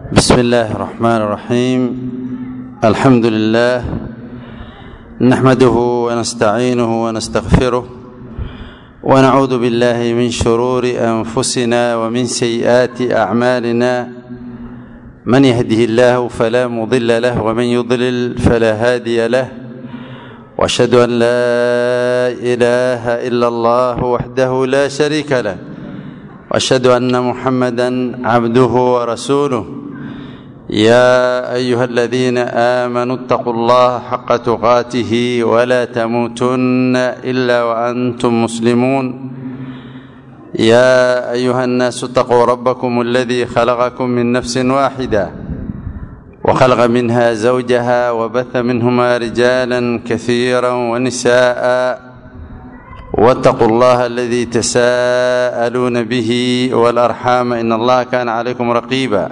بسم الله الرحمن الرحيم الحمد لله نحمده ونستعينه ونستغفره ونعوذ بالله من شرور انفسنا ومن سيئات اعمالنا من يهده الله فلا مضل له ومن يضلل فلا هادي له واشهد ان لا اله الا الله وحده لا شريك له واشهد ان محمدا عبده ورسوله يا ايها الذين امنوا اتقوا الله حق تقاته ولا تموتن الا وانتم مسلمون يا ايها الناس اتقوا ربكم الذي خلقكم من نفس واحده وخلق منها زوجها وبث منهما رجالا كثيرا ونساء واتقوا الله الذي تساءلون به والارحام ان الله كان عليكم رقيبا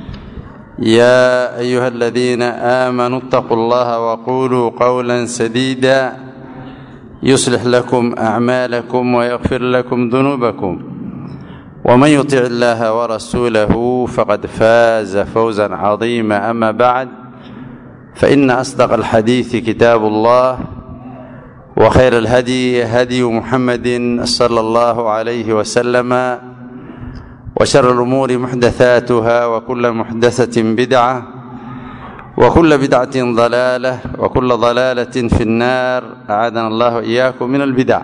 يا ايها الذين امنوا اتقوا الله وقولوا قولا سديدا يصلح لكم اعمالكم ويغفر لكم ذنوبكم ومن يطع الله ورسوله فقد فاز فوزا عظيما اما بعد فان اصدق الحديث كتاب الله وخير الهدي هدي محمد صلى الله عليه وسلم وشر الأمور محدثاتها وكل محدثة بدعة وكل بدعة ضلالة وكل ضلالة في النار أعاذنا الله إياكم من البدع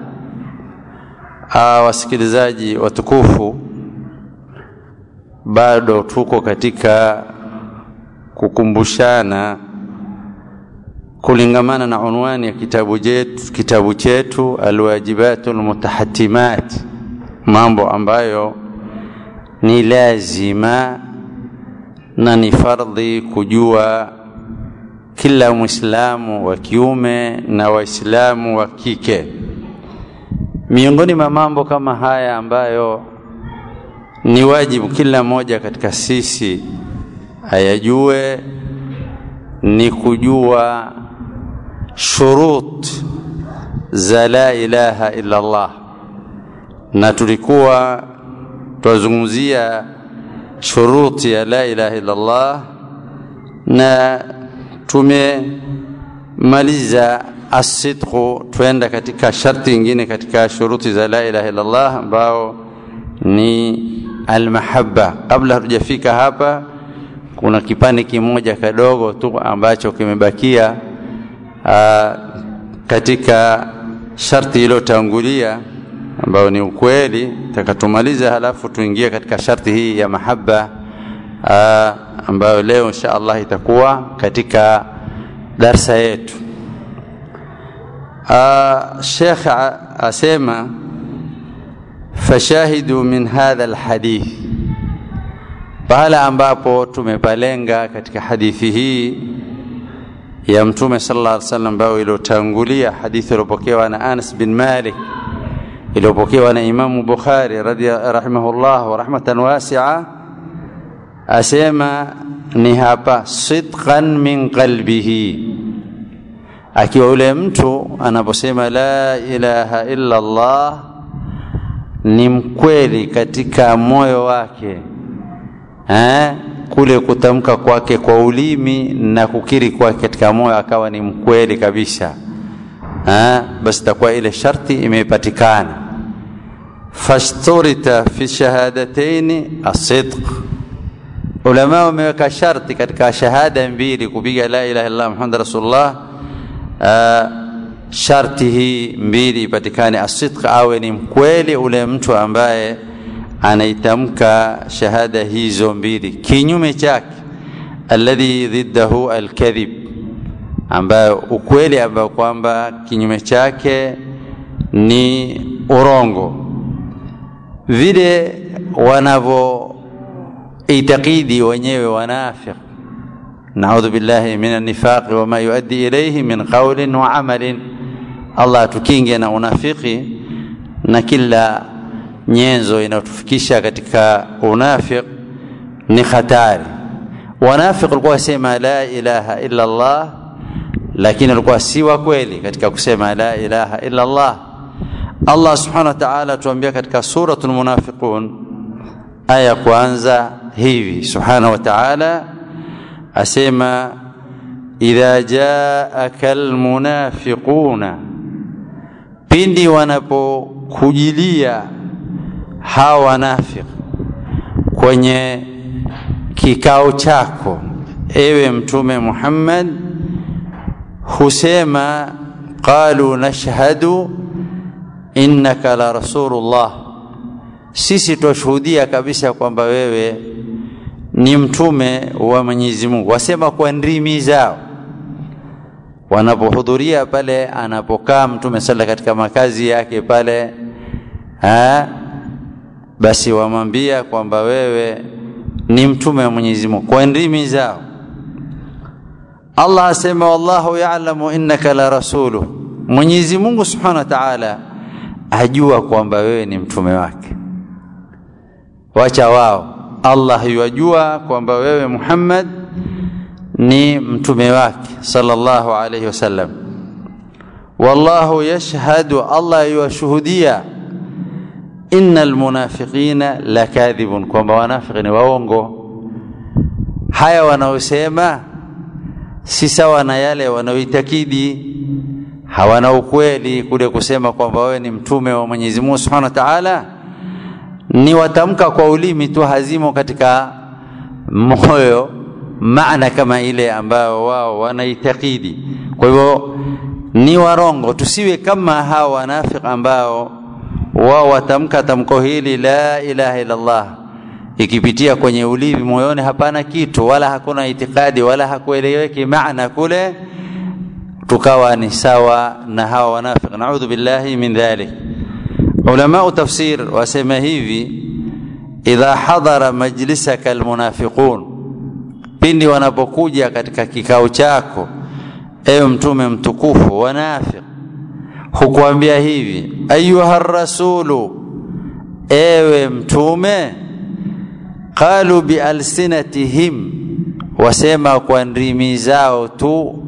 wasikilizaji watukufu bado tuko katika kukumbushana kulingamana na unwani ya kitabu chetu kitabu chetu alwajibatu almutahatimat mambo ambayo ni lazima na ni fardhi kujua kila mwislamu wa kiume na waislamu wa kike miongoni mwa mambo kama haya ambayo ni wajibu kila mmoja katika sisi ayajue ni kujua shurut za la ilaha illa Allah na tulikuwa twazungumzia shuruti ya la ilaha illa Allah na tumemaliza asidqu twenda katika sharti ingine katika shuruti za la ilaha illa Allah ambao ni almahabba kabla hatujafika hapa kuna kipande kimoja kadogo tu ambacho kimebakia aa, katika sharti iliyotangulia ambayo ni ukweli takatumaliza halafu tuingie katika sharti hii ya mahaba aa, ambayo leo insha Allah itakuwa katika darsa yetu Sheikh asema fashahidu min hadha alhadith pahala ambapo tumepalenga katika hadithi hii ya mtume sallallahu alaihi wasallam ambayo iliyotangulia hadithi iliyopokewa na Anas bin Malik iliyopokewa na Imamu Bukhari rahimahullah wa rahmatan wasi'a asema ni hapa sidqan min qalbihi akiwa yule mtu anaposema la ilaha illa Allah ni mkweli katika moyo wake eh, kule kutamka kwake kwa ulimi na kukiri kwake katika moyo akawa ni mkweli kabisa eh, basi takuwa ile sharti imepatikana fashturita fi shahadataini asidq ulama wameweka sharti katika shahada mbili kupiga la ilaha illallah muhammad rasulullah uh, sharti hii mbili ipatikane asidq awe ni mkweli ule mtu ambaye anaitamka shahada hizo mbili kinyume chake alladhi dhiddahu alkadhib ambayo ukweli ambayo kwamba kinyume chake ni urongo vile wanavyoitakidi wenyewe wanafiq naudhu billahi min annifaqi wama yuaddi ilayhi min qawlin wa amalin allah atukinge na unafiki na kila nyenzo inayotufikisha katika unafiq ni hatari wanafiq walikuwa wasema la ilaha illa allah lakini walikuwa si wa kweli katika kusema la ilaha illa allah Allah subhanahu wa ta'ala tuambia katika suratul munafiqun aya kwanza hivi subhanahu wa ta'ala asema idha jaaka almunafiquna pindi wanapokujilia hawa wanafiq kwenye kikao chako ewe mtume Muhammad husema qalu nashhadu innaka la rasulullah sisi twashuhudia kabisa kwamba wewe ni mtume wa Mwenyezi Mungu wasema kwa ndimi zao wanapohudhuria pale anapokaa mtume sala katika makazi yake pale ha? basi wamwambia kwamba wewe ni mtume wa Mwenyezi Mungu kwa ndimi zao Allah asema wallahu ya'lamu innaka la rasulu Mwenyezi Mungu Subhanahu wa Ta'ala ajua kwamba wewe ni mtume wake wacha wao Allah yajua kwamba wewe Muhammad ni mtume wake sallallahu alayhi wasallam wallahu yashhadu Allah yuwashuhudia innal munafiqina lakadhibun kwamba wanafiki ni waongo haya wanaosema si sawa na yale wanaoitakidi hawana ukweli kule kusema kwamba wewe ni mtume wa Mwenyezi Mungu Subhanahu wa Ta'ala ni watamka kwa ulimi tu hazimo katika moyo maana kama ile ambayo wao wanaitakidi kwa hivyo ni warongo tusiwe kama hawa wanafiki ambao wao watamka tamko hili la ilaha illa Allah ikipitia kwenye ulimi moyoni hapana kitu wala hakuna itikadi wala hakueleweki maana kule tukawa ni sawa na hawa wanafiki naudhu billahi min dhalik ulama tafsir wasema hivi idha hadara majlisaka almunafiqun pindi wanapokuja katika kikao chako ewe mtume mtukufu wanafiq hukuambia hivi ayuha rasulu ewe mtume qalu bialsinatihim wasema kwa ndimi zao tu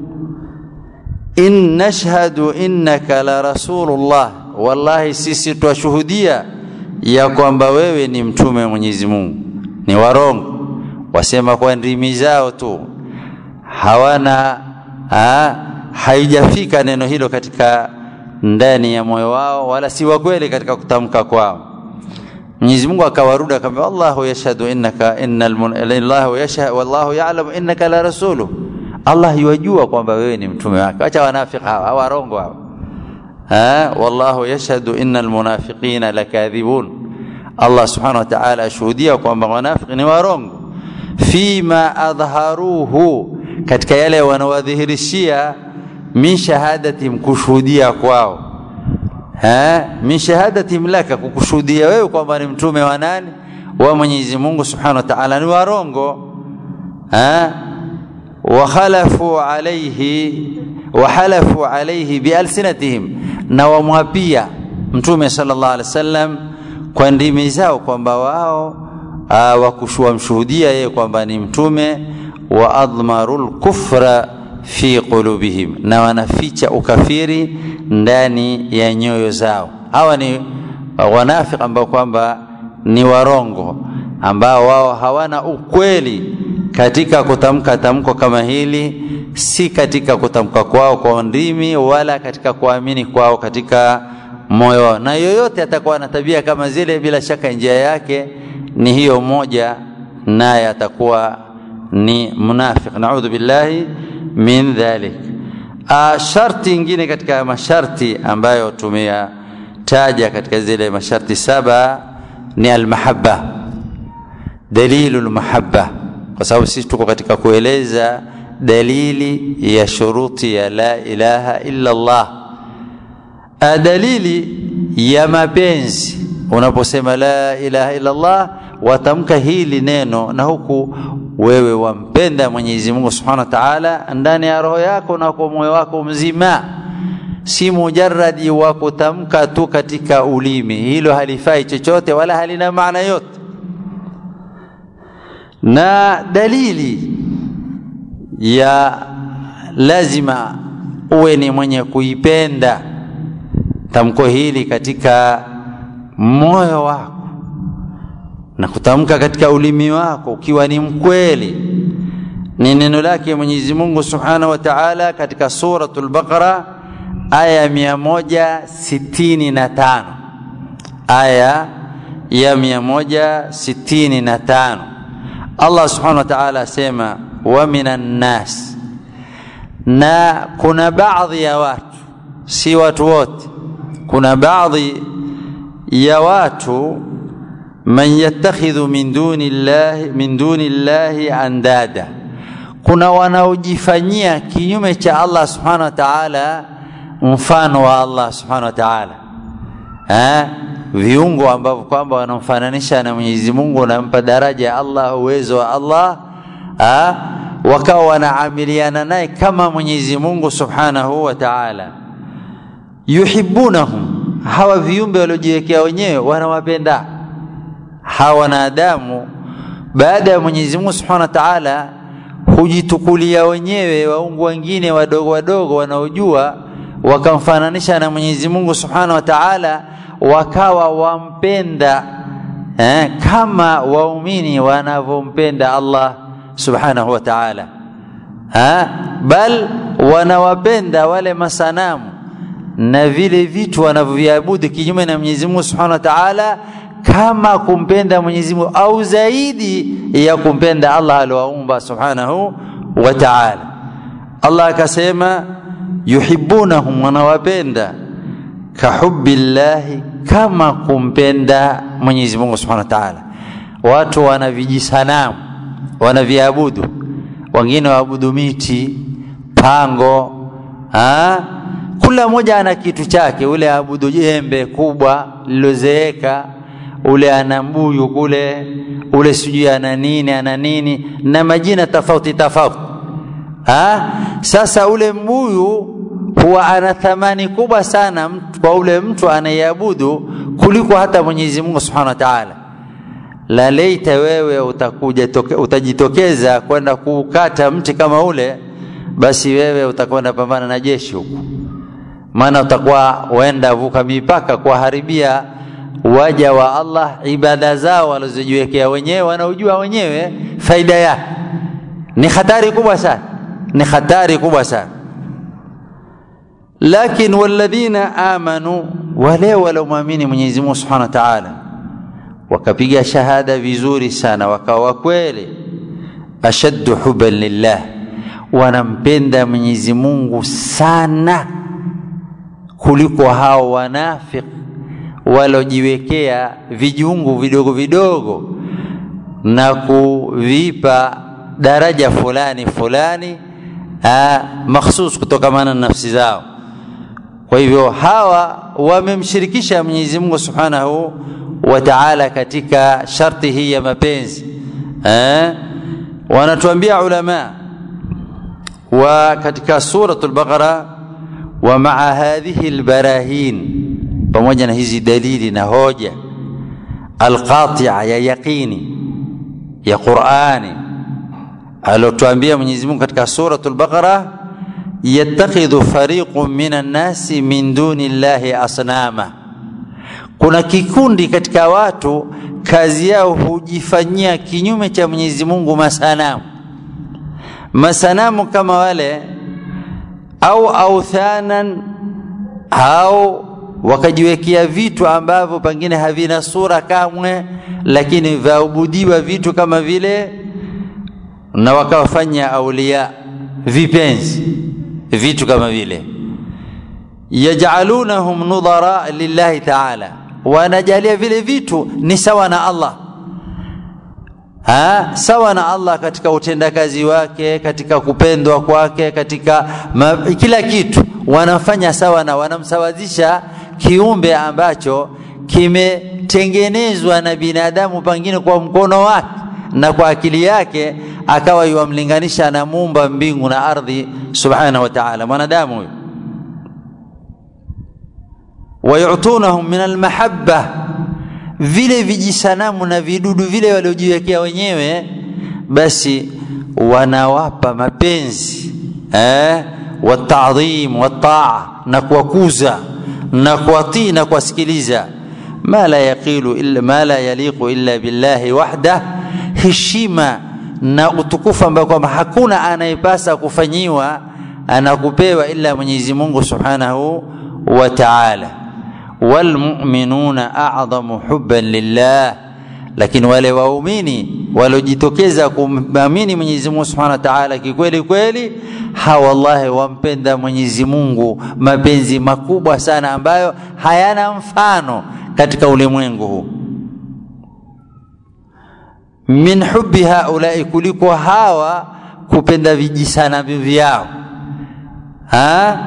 in nashhadu innaka la rasulullah wallahi sisi twashuhudia ya kwamba wewe ni mtume wa Mwenyezi Mungu ni warongo wasema kwa ndimi zao tu hawana ha, haijafika neno hilo katika ndani ya moyo wao wala si wa kweli katika kutamka kwao Mwenyezi Mungu akawaruda akamwambia Allahu yashhadu innaka innal Allahu yashhadu wallahu ya'lamu innaka la rasulu Allah yajua kwamba wewe ni mtume wake acha wanafiki hawa warongo hawa ha wallahu yashhadu innal munafiqina lakadhibun Allah subhanahu wa ta'ala ashuhudia kwamba wanafiki ni warongo fima adharuhu katika yale wanawadhihirishia min shahadatihim kushuhudia kwao ha min shahadatihim laka kukushuhudia wewe kwamba ni mtume wa nani wa Mwenyezi Mungu Subhanahu wa Ta'ala ni warongo ha wakhalafu alayhi wahalafu alayhi bialsinatihim na wamwapia mtume sallallahu alaihi wasallam kwa ndimi zao kwamba wao wakushua mshuhudia yeye kwamba ni mtume wa admarul kufra fi qulubihim na wanaficha ukafiri ndani ya nyoyo zao hawa ni wanafiki ambao kwamba ni warongo ambao wao hawana ukweli katika kutamka tamko kama hili si katika kutamka kwao kwa ndimi wala katika kuamini kwao katika moyo wao na yoyote atakuwa na tabia kama zile bila shaka njia yake ni hiyo moja naye atakuwa ni munafiq naudhu billahi min dhalik sharti ingine katika masharti ambayo tumeyataja katika zile masharti saba ni almahabba dalilu lmahabba kwa sababu sisi tuko katika kueleza dalili ya shuruti ya la ilaha illa Allah dalili ya mapenzi unaposema la ilaha illa Allah watamka hili neno na huku wewe wampenda Mwenyezi Mungu Subhanahu wa Ta'ala ndani ya roho yako na kwa moyo wako mzima si mujarradi wa kutamka tu katika ulimi hilo halifai chochote wala halina maana yote na dalili ya lazima uwe ni mwenye kuipenda tamko hili katika moyo wako na kutamka katika ulimi wako ukiwa ni mkweli ni neno lake Mwenyezi Mungu Subhanahu wa Ta'ala katika suratul Baqara aya mia moja sitini na tano aya ya mia moja sitini na tano Allah Subhanahu wa Ta'ala asema wa minan nas, na kuna baadhi ya watu, si watu wote, kuna baadhi ya watu man yattakhidhu min duni llahi min duni llahi andada kuna wanaojifanyia kinyume cha Allah subhanahu wa ta'ala mfano wa Allah subhanahu wa ta'ala eh viungo ambavyo kwamba wanamfananisha na Mwenyezi Mungu wanampa daraja ya Allah uwezo wa Allah eh wakawa wanaamiliana naye kama Mwenyezi Mungu subhanahu wa ta'ala yuhibbunahum hawa viumbe waliojiwekea wenyewe wanawapenda hawa wanadamu baada ya Mwenyezi Mungu subhanahu wa ta'ala hujitukulia wenyewe waungu wengine wadogo wadogo wanaojua wakamfananisha na Mwenyezi Mungu Subhanahu wa Ta'ala wakawa wampenda eh, kama waumini wanavyompenda Allah Subhanahu wa Ta'ala ha? bal wanawapenda wale masanamu na vile vitu wanavyoviabudu kinyume na Mwenyezi Mungu Subhanahu wa Ta'ala kama kumpenda Mwenyezi Mungu au zaidi ya kumpenda Allah aliyoumba Subhanahu wa Ta'ala. Allah akasema yuhibbunahum, wanawapenda kahubbillahi, kama kumpenda Mwenyezi Mungu Subhanahu wa Ta'ala. Watu wana vijisanamu wanaviabudu, wengine waabudu miti, pango ha? Kila mmoja ana kitu chake, ule aabudu jembe kubwa lilozeeka ule ana mbuyu kule, ule sijui ana nini ana nini na majina tofauti tofauti. Ha? Sasa ule mbuyu huwa ana thamani kubwa sana kwa ule mtu anayeabudu kuliko hata Mwenyezi Mungu Subhanahu wa Ta'ala. La leita wewe utakuja toke, utajitokeza kwenda kukata mti kama ule, basi wewe utakwenda pambana na jeshi huko, maana utakuwa wenda vuka mipaka kuwaharibia waja wa Allah ibada zao walizojiwekea wenyewe wanaojua wenyewe faida yake. Ni hatari kubwa sana, ni hatari kubwa sana. Lakin walladhina amanu, wale waliomwamini Mwenyezi Mungu Subhanahu wa Ta'ala, wakapiga shahada vizuri sana, wakawa kweli, ashaddu hubban lillah, wanampenda Mwenyezi Mungu sana kuliko hao wanafiki walojiwekea vijungu vidogo vidogo na kuvipa daraja fulani fulani makhsus kutokamana na nafsi zao. Kwa hivyo hawa wamemshirikisha Mwenyezi Mungu Subhanahu wa Ta'ala katika sharti hii ya mapenzi eh? Wanatuambia ulama wa katika suratul Baqara wa maa hadhihi albarahin pamoja na hizi dalili na hoja alqatia ya yaqini ya Qur'ani alotuambia Mwenyezi Mungu katika suratul Baqara yattakhidhu fariqun minan nasi min duni llahi asnama, kuna kikundi katika watu kazi yao hujifanyia kinyume cha Mwenyezi Mungu masanamu, masanamu kama wale au authanan au wakajiwekea vitu ambavyo pengine havina sura kamwe, lakini vaabudiwa vitu kama vile, na wakawafanya aulia vipenzi vitu kama vile, yajalunahum nudhara lillahi ta'ala, wanajalia vile vitu ni sawa na Allah ha, sawa na Allah katika utendakazi wake, katika kupendwa kwake, katika ma, kila kitu wanafanya sawa na wanamsawazisha kiumbe ambacho kimetengenezwa na binadamu pengine kwa mkono wake na kwa akili yake, akawa yuwamlinganisha na muumba mbingu na ardhi subhanahu wa ta'ala, mwanadamu huyo. Wayutunahum min almahabba, vile vijisanamu na vidudu vile waliojiwekea wenyewe, basi wanawapa mapenzi eh, watadhim wataa na kuwakuza na kuwatii na kuwasikiliza ma la yaqilu illa ma la yaliqu illa billahi wahda heshima na utukufu ambao kwamba hakuna anayepasa kufanyiwa anakupewa ila Mwenyezi Mungu Subhanahu wa Ta'ala walmu'minuna a'zamu hubban lillah lakini wale waumini waliojitokeza kumamini Mwenyezi Mungu Subhanahu wa Ta'ala kikweli kweli hawa wallahi wampenda Mwenyezi Mungu mapenzi makubwa sana ambayo hayana mfano katika ulimwengu huu min hubbi haulai kuliko hawa kupenda vijisana vyao ha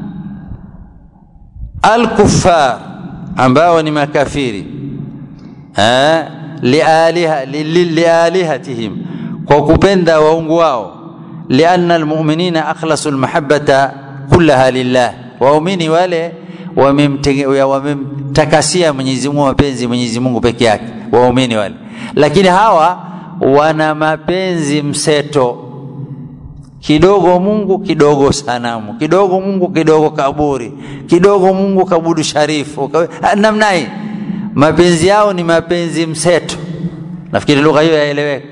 alkuffar ambao ni makafiri ha lialiha lialihatihim kwa kupenda waungu wao lianna almu'minina akhlasu almahabbata kullaha lillah waumini wale wamemtakasia Mwenyezi Mungu mapenzi Mwenyezi Mungu peke yake waumini wale lakini hawa wana mapenzi mseto kidogo Mungu kidogo sanamu kidogo Mungu kidogo kaburi kidogo Mungu kabudu sharifu namna hii mapenzi yao ni mapenzi mseto nafikiri lugha hiyo yaeleweka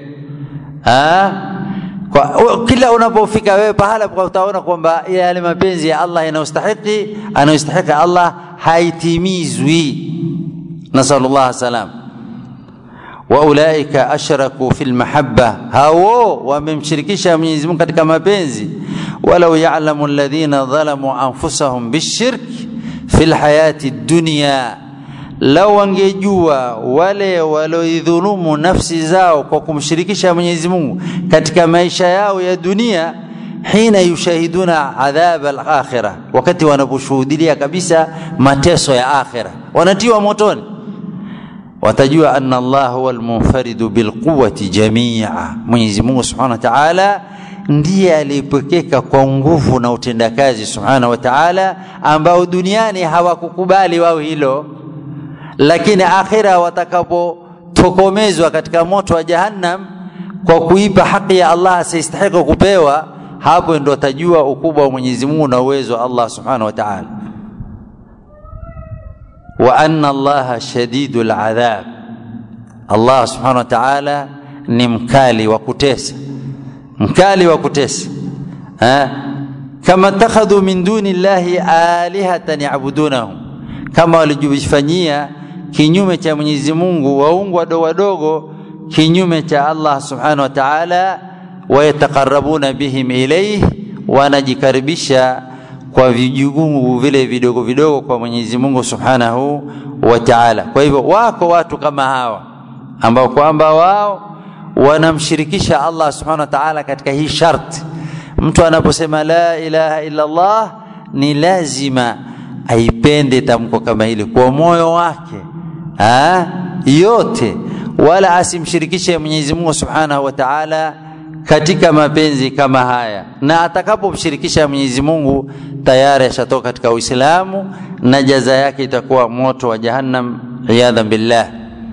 kwa kila unapofika wewe pahala utaona kwamba yale mapenzi ya Allah yanayostahiki anayostahiki Allah haitimizwi nasallallahu salam waulaika ashraku fil mahabba hao wamemshirikisha Mwenyezi Mungu katika mapenzi walau ya'lamu alladhina dhalamu anfusahum bishirk fil hayati dunya lau wangejua wale walioidhulumu nafsi zao kwa kumshirikisha Mwenyezi Mungu katika maisha yao ya dunia hina yushahiduna adhab al-akhirah wakati wanaposhuhudia kabisa mateso ya akhira wanatiwa motoni watajua anna Allah huwa al-munfaridu bilquwwati jami'a Mwenyezi Mungu Subhanahu wa Ta'ala ndiye aliyepekeka kwa nguvu na utendakazi Subhanahu wa Ta'ala ambao duniani hawakukubali wao hilo lakini akhira watakapotokomezwa katika moto wa jahannam kwa kuipa haki ya Allah asiyestahili kupewa hapo ndo watajua ukubwa wa Mwenyezi Mungu na uwezo wa Allah Subhanahu wa Ta'ala wa anna Allah shadidul adhab Allah Subhanahu wa Ta'ala ni mkali wa kutesa mkali wa kutesa ha? kama takhadhu min duni llahi alihatan ya'budunahum kama walijifanyia kinyume cha Mwenyezi Mungu waungu wadogo wadogo kinyume cha Allah Subhanahu wa Ta'ala wayataqarrabuna bihim ilayhi wanajikaribisha kwa vijugungu vile vidogo vidogo kwa Mwenyezi Mungu Subhanahu wa Ta'ala kwa hivyo wako watu kama hawa ambao kwamba wao wanamshirikisha Allah Subhanahu wa Ta'ala katika hii sharti mtu anaposema la ilaha illa Allah ni lazima aipende tamko kama hili kwa moyo wake ha? yote wala asimshirikishe Mwenyezi Mungu Subhanahu wa Ta'ala katika mapenzi kama haya na atakapomshirikisha Mwenyezi Mungu tayari ashatoka katika Uislamu na jaza yake itakuwa moto wa Jahannam iyadhan billah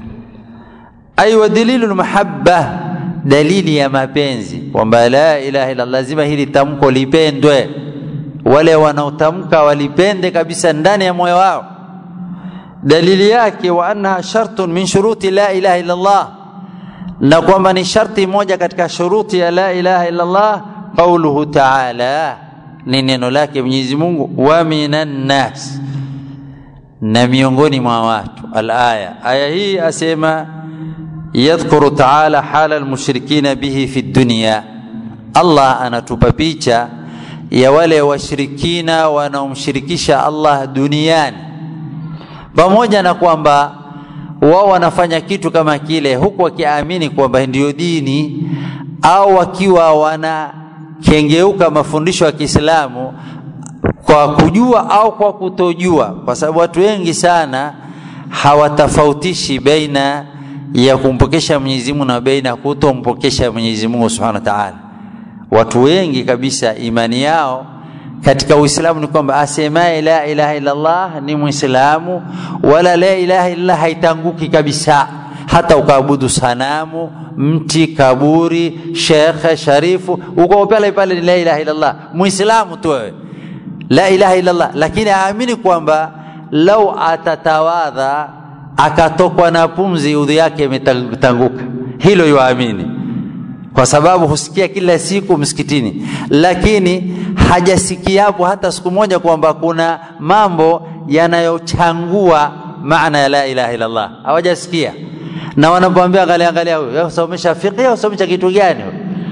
ay wa dalilu mahabba dalili ya mapenzi kwamba la ilaha illa lazima hili tamko lipendwe wale wanaotamka walipende kabisa ndani ya moyo wao dalili yake wa annaha shartun min shuruti la ilaha illa Allah na kwamba ni sharti moja katika shuruti ya la ilaha illa Allah qauluhu ta'ala ni neno lake Mwenyezi Mungu wa minan nas na miongoni mwa watu alaya aya hii asema yadhkuru ta'ala hala almushrikina bihi fi dunya Allah anatupa picha ya wale washirikina wanaomshirikisha Allah duniani pamoja na kwamba wao wanafanya kitu kama kile huku wakiamini kwamba ndiyo dini au wakiwa wanakengeuka mafundisho ya Kiislamu kwa kujua au kwa kutojua kwa sababu watu wengi sana hawatofautishi baina ya kumpokesha Mwenyezi Mungu na baina ya kutompokesha Mwenyezi Mungu Subhanahu wa Ta'ala watu wengi kabisa imani yao katika Uislamu ni kwamba asemaye la ilaha illa Allah ni Muislamu, wala la ilaha illa haitanguki kabisa, hata ukaabudu sanamu, mti, kaburi, shekhe, sharifu, uko pale pale ni la ilaha illa Allah, Muislamu tu wewe, la ilaha illa Allah, lakini aamini kwamba lau atatawadha akatokwa na pumzi udhu yake imetanguka hilo yuamini kwa sababu husikia kila siku msikitini lakini hajasikia hapo hata siku moja kwamba kuna mambo yanayochangua maana ya la ilaha illallah hawajasikia na wanapoambia angalia angalia huyo usomesha fiqh au usomesha kitu gani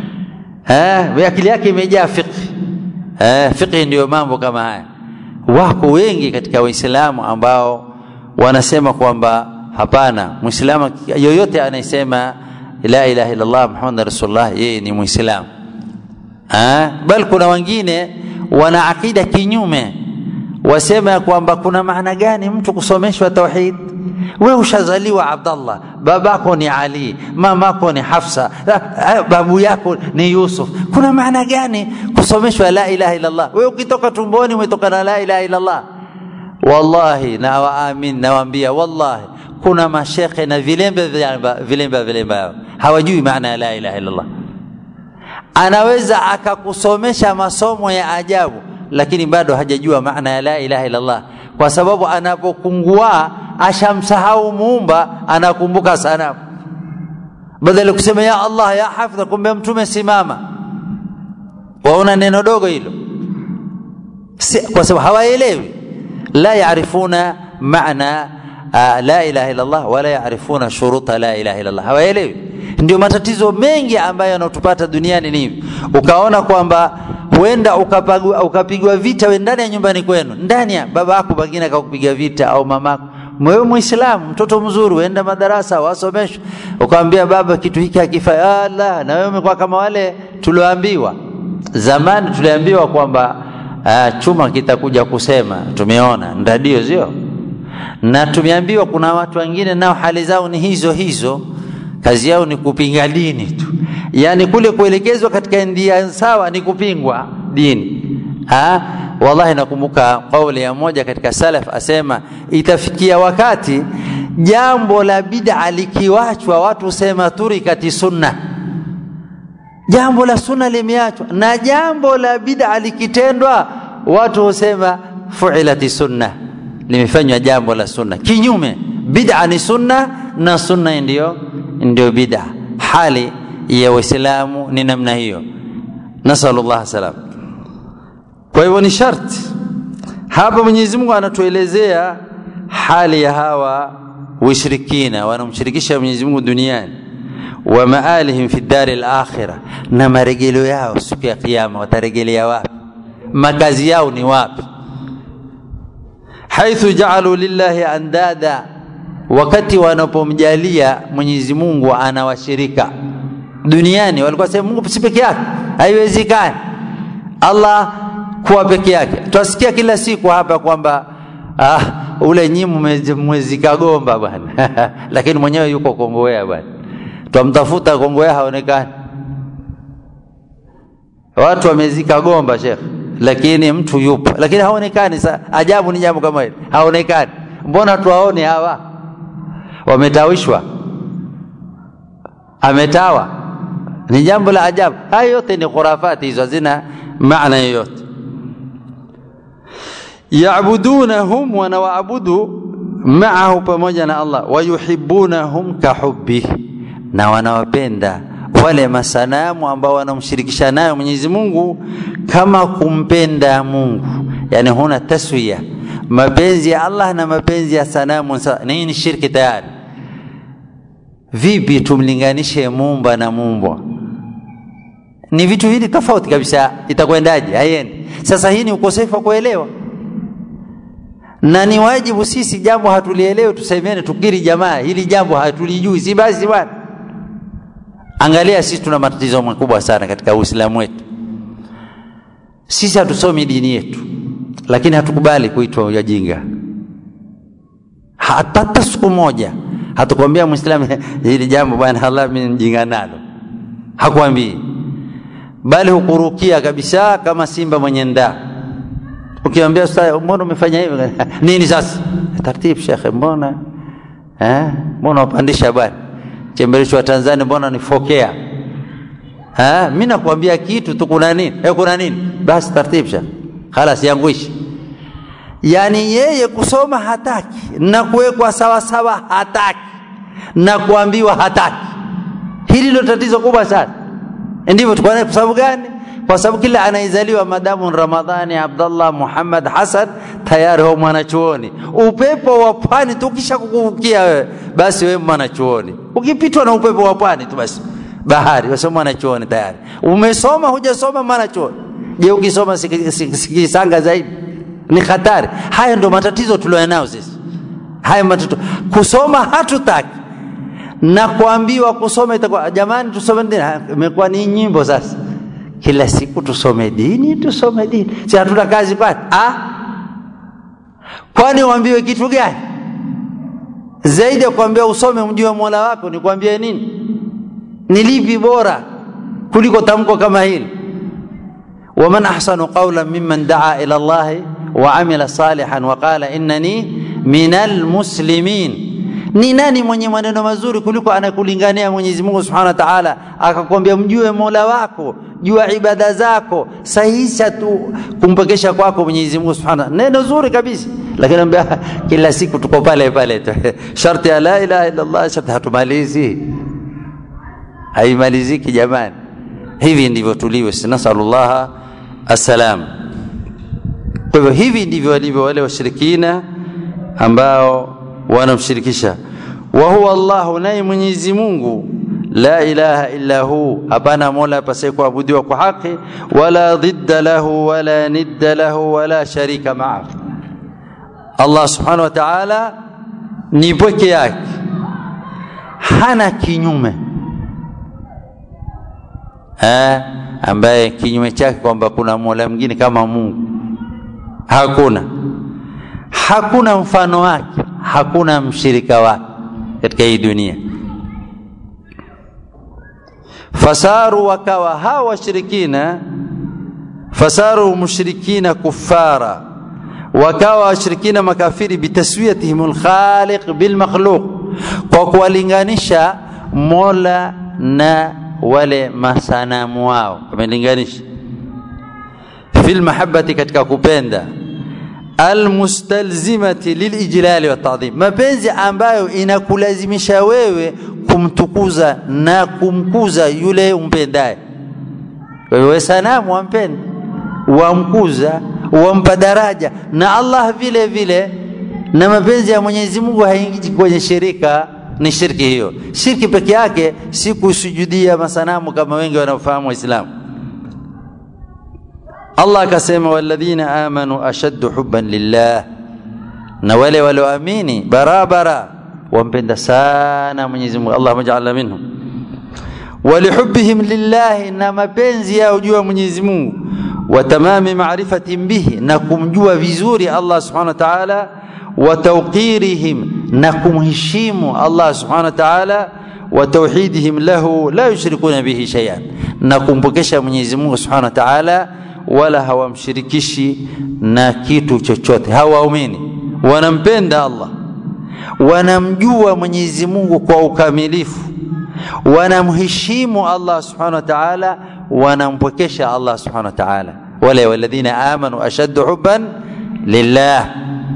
eh akili yake imejaa fiqh eh fiqh ndio mambo kama haya wako wengi katika waislamu ambao wanasema kwamba hapana muislamu yoyote anayesema la ilaha illallah muhammad rasulullah yeye ni muislamu bal kuna wengine wana akida kinyume wasema ya kwamba kuna maana gani mtu kusomeshwa tauhid we ushazaliwa abdallah babako ni ali mamako ni hafsa babu yako ni yusuf kuna maana gani kusomeshwa la ilaha illallah we ukitoka tumboni umetoka na la ilaha illallah wallahi na waamin nawaambia wallahi kuna mashekhe na vilembe vilembe vilembe hawajui maana ya la ilaha illallah anaweza akakusomesha masomo ya ajabu lakini bado hajajua maana ya la ilaha illallah kwa sababu anapokungua ashamsahau muumba anakumbuka sana badala kusema ya allah ya hafidha kumbe mtume simama waona neno dogo hilo si, kwa sababu hawaelewi la yarifuna maana uh, la ilaha illallah wala yarifuna shuruta la ilaha illallah hawaelewi ndio matatizo mengi ambayo yanatupata duniani ni hivi ukaona kwamba huenda ukapigwa ukapigwa vita we ndani ya nyumbani kwenu ndani ya baba yako pengine akakupiga vita au mamako wewe muislamu mtoto mzuri uenda madarasa wasomeshwe ukamwambia baba kitu hiki hakifai ala na wewe umekuwa kama wale tulioambiwa zamani tuliambiwa kwamba uh, chuma kitakuja kusema tumeona ndadio sio na tumeambiwa kuna watu wengine nao hali zao ni hizo hizo kazi yao ni kupinga dini tu yaani kule kuelekezwa katika ndia sawa ni kupingwa dini ha? wallahi nakumbuka kauli ya moja katika salaf asema itafikia wakati jambo la bid'a likiwachwa watu husema turikati sunna jambo la sunna limeachwa na jambo la bid'a likitendwa watu husema fuilati sunna limefanywa jambo la sunna kinyume bid'a ni sunna na sunna ndio ndio bid'a hali ya waislamu ni namna hiyo nasallallahu salam kwa hivyo ni sharti hapa mwenyezi mungu anatuelezea hali ya hawa washirikina wanamshirikisha mwenyezi mungu duniani wa maalihim fi dari lakhira na maregeleo yao siku ya kiama wataregelea wapi makazi yao ni wapi haithu jaalu lillahi andada wakati wanapomjalia mwenyezi mungu anawashirika duniani walikuwa sema mungu si peke yake haiwezekani allah kuwa peke yake twasikia kila siku hapa kwamba ah, ule nyimu mwezika gomba bwana lakini mwenyewe yuko kongowea bwana twamtafuta kongowea haonekani watu wamezika gomba shekh lakini mtu yupo lakini haonekani sa ajabu ni jambo kama hili haonekani mbona tuwaone hawa wametawishwa ametawa ni jambo la ajabu haya yote ni khurafati hizo hazina maana yoyote yabudunahum wanawaabudu maahu pamoja na allah wayuhibunahum kahubbihi na wanawapenda wale masanamu ambao wanamshirikisha nayo mwenyezi mungu kama kumpenda mungu yani huna taswiya mapenzi ya allah na mapenzi ya sanamu hii ni shirki tayari vipi tumlinganishe mumba na mumbwa ni vitu vili tofauti kabisa itakwendaje haiendi sasa hii ni ukosefu wa kuelewa na ni wajibu sisi jambo hatulielewe tusemene tukiri jamaa hili jambo hatulijui si basi bwana angalia sisi tuna matatizo makubwa sana katika uislamu wetu sisi hatusomi dini yetu lakini hatukubali kuitwa wajinga hata siku moja hatukwambia mwislamu hili jambo bwana allah mi mjinga nalo hakwambii bali hukurukia kabisa kama simba mwenye ndaa ukiambia mbona umefanya hivi nini sasa taratibu shekhe mbona eh? mbona wapandisha bwana chemberesho wa tanzania mbona nifokea eh? mi nakwambia kitu tu kuna nini eh, kuna nini basi taratibu shekhe khalas yanguishi yani yeye kusoma hataki na kuwekwa sawasawa hataki na kuambiwa hataki hili ndio tatizo kubwa sana ndivyo tuko kwa sababu gani kwa sababu kila anaizaliwa madamu ramadhani abdallah muhammad hasan tayari huwa mwanachuoni upepo wa pwani tu ukisha kukuvukia wewe basi wewe mwanachuoni ukipitwa na upepo wa pwani tu basi bahari wewe mwanachuoni tayari umesoma hujasoma mwanachuoni je ukisoma sikisanga zaidi ni hatari haya ndio matatizo tulionao sisi haya matatizo kusoma hatutaki na kuambiwa kusoma itakuwa jamani tusome dini imekuwa ni nyimbo sasa kila siku tusome dini tusome dini si hatuna kazi kwani ah kwani uambiwe kitu gani zaidi ya kuambia usome mjue mola wako ni kuambia nini ni lipi bora kuliko tamko kama hili waman ahsanu qawlan mimman daa ila llahi wa amila salihan wa qala innani minal muslimin ni nani mwenye maneno mazuri kuliko anakulingania Mwenyezi Mungu Subhanahu wa Ta'ala akakwambia mjue Mola wako jua ibada zako sahisha tu kumpekesha kwako Mwenyezi Mungu Subhanahu neno zuri kabisa lakini ambia kila siku tuko pale pale tu sharti ya la ilaha illa Allah sharti hatumalizi haimaliziki jamani hivi ndivyo tulivyo nasallallahu assalam kwa hivyo hivi ndivyo walivyo wale washirikina ambao wanamshirikisha wa huwa Allahu naye Mwenyezi Mungu la ilaha illa hu hapana mola apasaye kuabudiwa kwa haki wala dhidda lahu wala nidda lahu wala sharika maa Allah subhanahu wa ta'ala ni pweke yake hana kinyume eh, ambaye kinyume chake kwamba kuna mola mwingine kama Mungu hakuna hakuna mfano wake hakuna mshirika wake katika hii dunia fasaru wakawa hawa washirikina fasaru mushrikina kuffara wakawa washirikina makafiri bitaswiyatihim alkhaliq bilmakhluq kwa kuwalinganisha mola na wale masanamu wao wamelinganisha fil mahabbati katika kupenda almustalzimati lilijlali watadhim, mapenzi ambayo inakulazimisha wewe kumtukuza na kumkuza yule umpendaye. Wewe sanamu wampenda, wamkuza, wampa daraja, na Allah vile vile. Na mapenzi ya Mwenyezi Mungu haingii kwenye shirika, ni shirki hiyo. Shirki peke yake si kusujudia masanamu kama wengi wanaofahamu Waislamu. Allah akasema walladhina amanu ashaddu hubban lillah, na wale walioamini barabara wampenda sana Mwenyezi Mungu. Allahumma ja'alna minhum. Walihubbihim lillahi, na mapenzi yao juu ya Mwenyezi Mungu, wa tamami ma'rifatihim bihi, na kumjua vizuri Allah subhanahu wa ta'ala, wa tawqirihim, na kumheshimu Allah subhanahu wa ta'ala, wa tauhidihim lahu la yushrikuna bihi shay'an, na kumpokesha Mwenyezi Mungu subhanahu wa ta'ala wala hawamshirikishi na kitu chochote. Hawaumini, wanampenda Allah, wanamjua Mwenyezi Mungu kwa ukamilifu, wanamheshimu Allah subhanahu wa ta'ala, wanampwekesha Allah subhanahu wa ta'ala. Wale walladhina amanu ashaddu hubban lillah,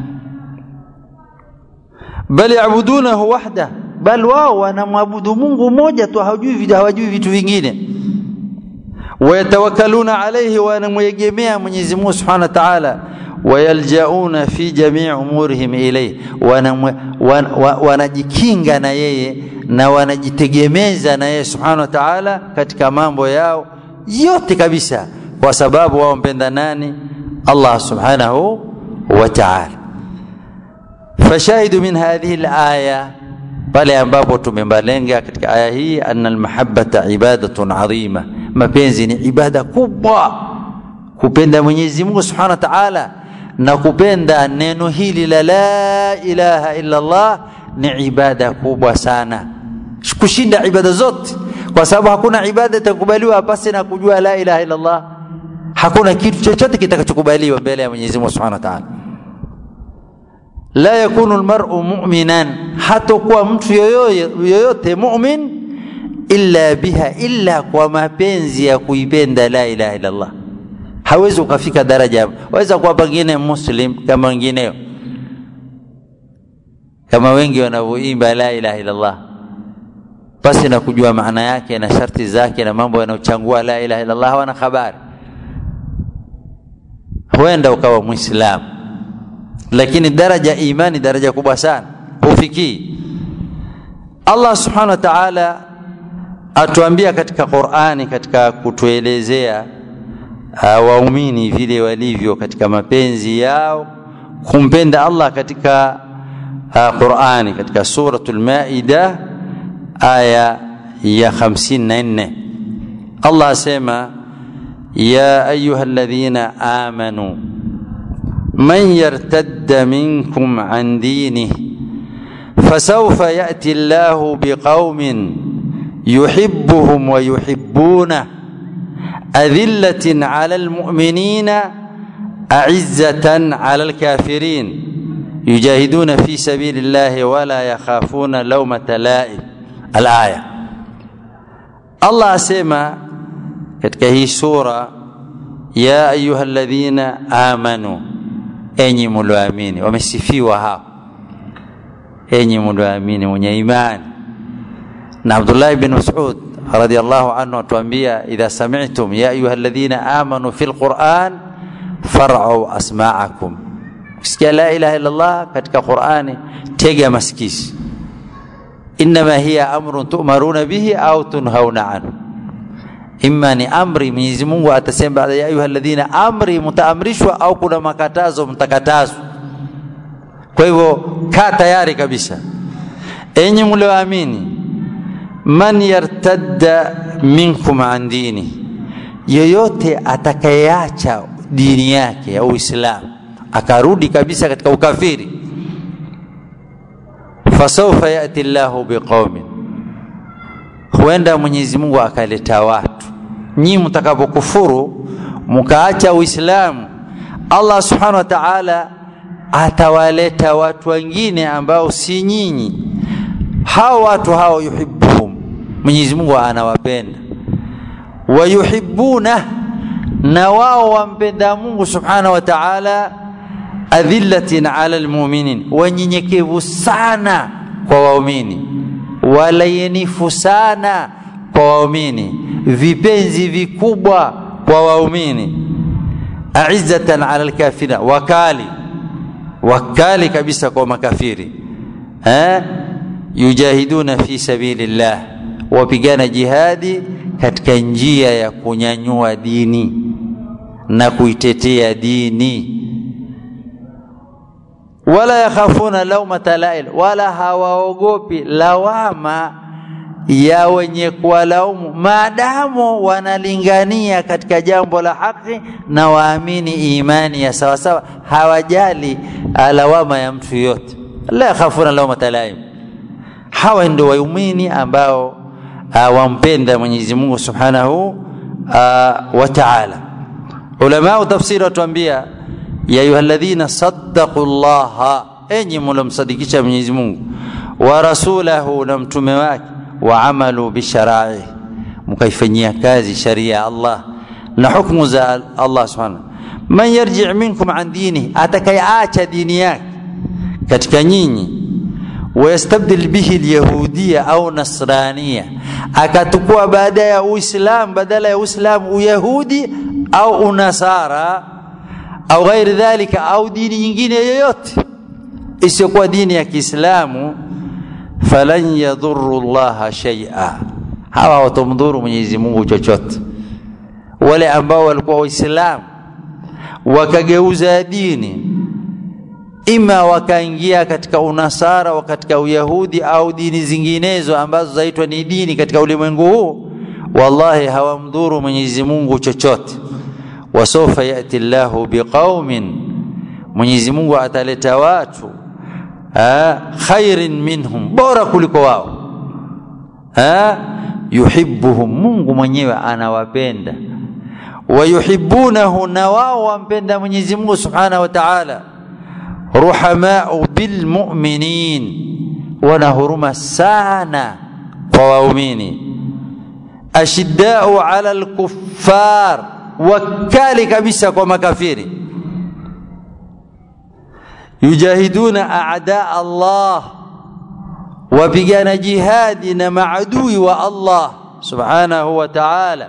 bal yabudunahu wahda, bal wao wanamwabudu Mungu mmoja tu, hawajui hawajui vitu vingine wayatawakkaluna alayhi wanamwegemea Mwenyezi Mungu Subhanahu wa Ta'ala wayaljauna fi jamii umurihim ilayhi wanajikinga na yeye na wanajitegemeza na yeye Subhanahu wa Ta'ala katika mambo yao yote kabisa kwa sababu wao mpenda nani Allah Subhanahu wa Ta'ala fashahidu min hadhihi al-aya pale ambapo tumembalenga katika aya hii anna al-mahabbata ibadatun adhima mapenzi ni ibada kubwa kupenda Mwenyezi Mungu Subhanahu wa Ta'ala na kupenda neno hili la la ilaha illa Allah ni ibada kubwa sana kushinda ibada zote kwa sababu hakuna ibada itakubaliwa pasi na kujua la ilaha illa Allah hakuna kitu chochote kitakachokubaliwa mbele ya Mwenyezi Mungu Subhanahu wa Ta'ala la yakunu almar'u mu'minan hatakuwa mtu yoyote, yoyote mu'min illa biha illa kwa mapenzi ya kuipenda la ilaha illa Allah hawezi ukafika daraja waweza kuwa pengine muslim kama wengineo kama wengi wanavyoimba la ilaha illallah basi na kujua maana yake na sharti zake na mambo yanayochangua la ilaha illallah hawana habari huenda ukawa mwislamu lakini daraja imani daraja kubwa sana hufikii allah subhanahu wa taala atuambia katika qurani katika kutuelezea uh, waumini vile walivyo katika mapenzi yao kumpenda allah katika uh, qurani katika suratu lmaida aya ya 54 allah asema ya ayuha ladhina amanu من يرتد منكم عن دينه فسوف ياتي الله بقوم يحبهم ويحبونه اذله على المؤمنين اعزه على الكافرين يجاهدون في سبيل الله ولا يخافون لومه لائم الايه الله اسمع katika hii sura ya ayuha alladhina amanu enyi mlioamini wamesifiwa hao enyi mlioamini mwenye imani na abdullahi bin masud radiallahu anhu atuambia idha samitum ya ayuha alladhina amanu fi lquran farau asmaakum ukisikia la ilaha illallah katika qurani tega masikisi inama hiya amrun tumaruna bihi au tunhauna anhu imma ni amri Mwenyezi Mungu atasema baada ya ayuha alladhina amri mtaamrishwa au kuna makatazo mtakatazwa kwa hivyo kaa tayari kabisa enyi mlioamini man yartadda minkum an dini yoyote atakayeacha dini yake ya Uislamu akarudi kabisa katika ukafiri fasawfa yati llahu biqaumin huenda Mwenyezi Mungu akaleta watu nyinyi mtakapokufuru mkaacha Uislamu, Allah subhanahu wa ta'ala atawaleta watu wengine ambao si nyinyi. Hao watu hao yuhibbuhum, Mwenyezi Mungu anawapenda, wayuhibbuna, na wao wampenda Mungu subhanahu wa ta'ala, adhillatin ala almu'minin, wanyenyekevu sana kwa waumini, walayenifu sana kwa waumini vipenzi vikubwa kwa waumini aizzatan ala alkafirina wakali wakali kabisa kwa makafiri eh? yujahiduna fi sabilillah wapigana jihadi katika njia ya kunyanyua dini na kuitetea dini wala yakhafuna laumata lail wala hawaogopi lawama ya wenye kuwalaumu maadamu wanalingania katika jambo la haki na waamini imani ya sawasawa hawajali lawama ya mtu yote la yakhafuna laumata laim hawa ndio waumini ambao uh, wampenda Mwenyezi Mungu Subhanahu uh, wa Ta'ala ulama tafsiri watuambia ya ayyuhalladhina saddaqu llaha enyi mlomsadikisha Mwenyezi Mungu wa rasulahu na mtume wake waamalu bisharai mkaifanyia kazi sharia ya Allah na hukumu za Allah subhanahu man yarji minkum an dini atakayeacha dini yake katika nyinyi wayastabdil bihi alyahudia au nasrania akatukua baada ya uislam badala ya uislam uyahudi au unasara au ghairi dhalika au dini nyingine yoyote isiyokuwa dini ya Kiislamu falan yadhurru llaha shay'a, hawa watamdhuru Mwenyezi Mungu chochote. Wale ambao walikuwa Waislamu wakageuza dini, ima wakaingia katika unasara au katika uyahudi au dini zinginezo ambazo zaitwa ni dini katika ulimwengu huu, wallahi hawamdhuru Mwenyezi Mungu chochote. Wasawfa yati llahu biqaumin, Mwenyezi Mungu ataleta watu ha, khairin minhum, bora kuliko wao ha, yuhibbuhum, Mungu mwenyewe anawapenda, wayuhibbunahu, na wao wampenda Mwenyezi Mungu subhanahu wa ta'ala, ruhamau bilmuminin, wana huruma sana kwa waumini, ashiddau ala alkuffar, wakali kabisa kwa makafiri yujahiduna a'da Allah wapigana jihadi na maadui wa Allah subhanahu wa ta'ala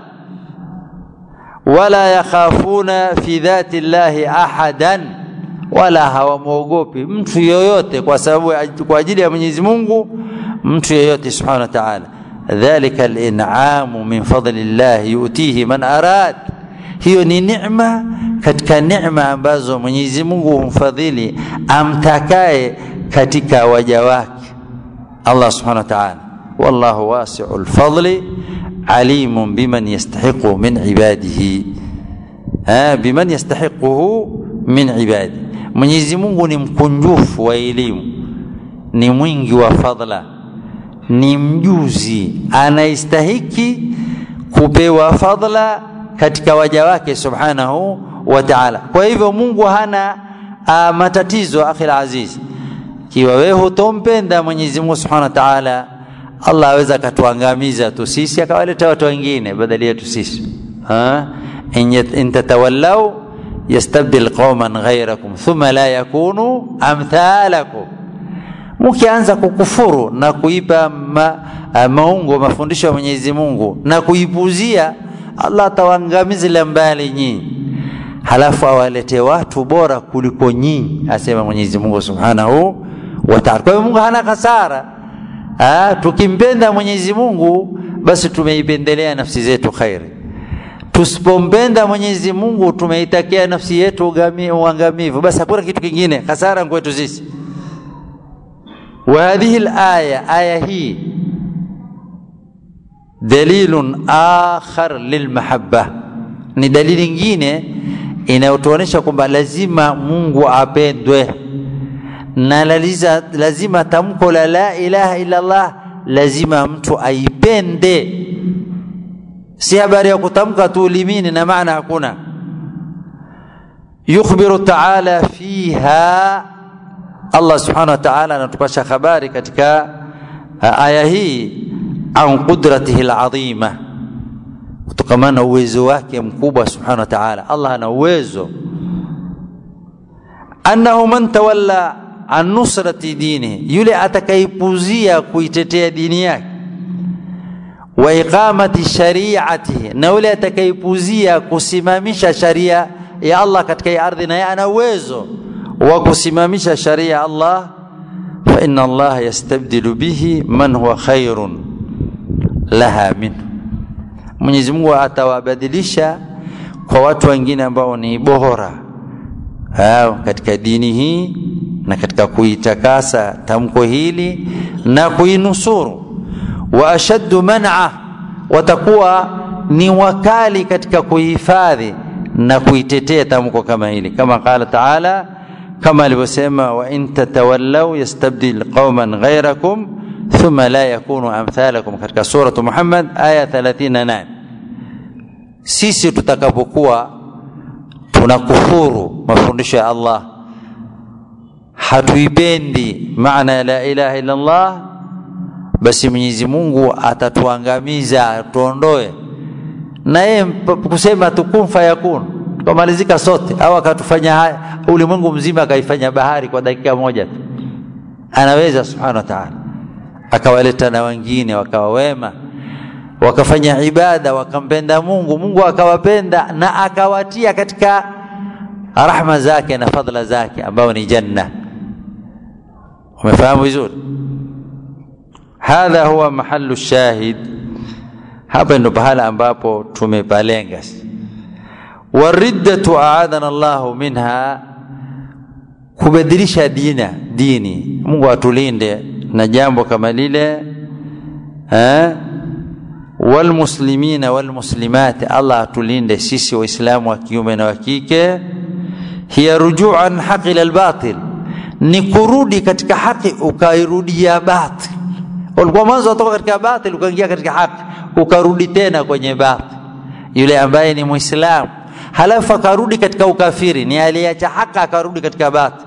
wala yakhafuna fi dhati llahi ahadan wala hawamwogopi mtu yoyote kwa sababu kwa ajili ya Mwenyezi Mungu mtu yoyote subhanahu wa ta'ala dhalika al-in'amu min fadlillah yu'tihi man arad hiyo ni neema katika neema ambazo Mwenyezi Mungu humfadhili amtakaye katika waja wake Allah subhanahu wa ta'ala wallahu wasi'ul fadli alimun biman yastahiqu min ibadihi ha biman yastahiquhu min ibadi Mwenyezi Mungu ni mkunjufu wa elimu ni mwingi wa fadla ni mjuzi anaistahiki kupewa fadla katika waja wake subhanahu wa ta'ala kwa hivyo Mungu hana uh, matatizo akhi aziz kiwa wewe hutompenda Mwenyezi Mungu subhanahu wa ta'ala Allah aweza akatuangamiza tu sisi akawaleta watu wengine badala yetu sisi ha in tatawallaw yastabdil qauman ghayrakum thumma la yakunu amthalakum mkianza kukufuru na kuipa ma, maungo mafundisho ya Mwenyezi Mungu na kuipuzia Allah atawaangamiza mbali nyinyi halafu awalete watu bora kuliko nyinyi asema Mwenyezi Mungu Subhanahu wa Ta'ala kwa hiyo Mungu hana hasara ah tukimpenda Mwenyezi Mungu basi tumeipendelea nafsi zetu khairi tusipompenda Mwenyezi Mungu tumeitakia nafsi yetu uangamivu basi hakuna kitu kingine hasara kwetu sisi وهذه الآية آية هي دليل آخر للمحبة ni dalili nyingine inayotuonesha kwamba lazima Mungu apendwe na laliza, lazima tamko la la ilaha illa Allah lazima mtu aipende si habari ya kutamka tu ulimini na maana hakuna yukhbiru ta'ala fiha Allah subhanahu wa ta'ala anatupasha habari katika aya hii an qudratihi alazima kutokana na uwezo wake mkubwa subhanahu wa ta'ala Allah ana uwezo annahu man tawalla an nusrati dini yule atakayepuzia kuitetea dini yake wa iqamati shari'atihi na yule atakayepuzia kusimamisha sharia ya Allah katika ardhi na ana uwezo wa kusimamisha sharia Allah fa inna Allah yastabdilu bihi man huwa khairun laha minhu Mwenyezi Mungu atawabadilisha kwa watu wengine ambao ni bora hao katika dini hii na katika kuitakasa tamko hili na kuinusuru wa ashaddu man'a watakuwa ni wakali katika kuhifadhi na kuitetea tamko kama hili kama qala ta'ala kama alivyosema wa in tatawallaw yastabdil qauman ghayrakum thumma la yakunu amthalakum katika suratu Muhammad aya 38 sisi tutakapokuwa tunakufuru mafundisho ya Allah hatuipendi maana ya la ilaha illa Allah basi Mwenyezi Mungu atatuangamiza atuondoe na yeye kusema tukun fayakun tukamalizika sote au akatufanya haya ulimwengu mzima akaifanya bahari kwa dakika moja tu anaweza subhanahu wa ta'ala akawaleta na wengine wakawa wema wakafanya ibada wakampenda Mungu Mungu akawapenda na akawatia katika rahma zake na fadla zake ambao ni janna umefahamu vizuri hadha huwa mahallu shahid hapa ndo pahala ambapo tumepalenga wariddatu aadana Allahu minha kubadilisha dina dini Mungu atulinde na jambo kama lile eh walmuslimina walmuslimat Allah atulinde sisi waislamu wa kiume na wa kike hiya rujuan haqi ila albatil ni kurudi katika haki ukairudia batil ulikuwa mwanzo kutoka katika batil ukaingia katika haki ukarudi tena kwenye batil yule ambaye ni muislamu halafu akarudi katika ukafiri ni aliacha haki akarudi katika batil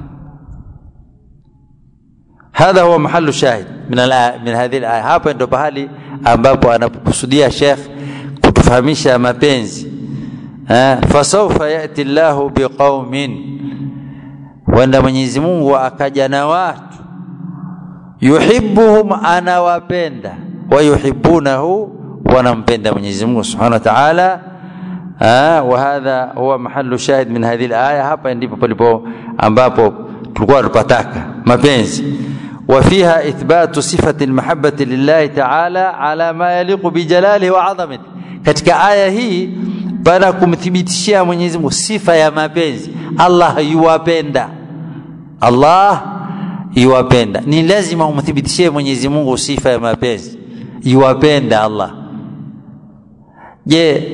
hadha huwa mahallu shahid min min hadhihi alaya hapa ndo pahali ambapo anapokusudia Sheikh kutufahamisha mapenzi fasaufa yati llahu biqaumin wenda mwenyezi mungu akaja na watu yuhibbuhum anawapenda wayuhibbunahu wanampenda mwenyezi mungu subhanahu wa taala وهذا هو محل شاهد من هذه الآية hapa ndipo palipo ambapo tulikuwa tupataka mapenzi وفيها إثبات صفة المحبة لله تعالى على ما يليق بجلاله وعظمته katika aya hii pana kumthibitishia Mwenyezi Mungu sifa ya mapenzi Allah yuwapenda Allah yuwapenda ni lazima umthibitishie Mwenyezi Mungu sifa ya mapenzi yuwapenda Allah je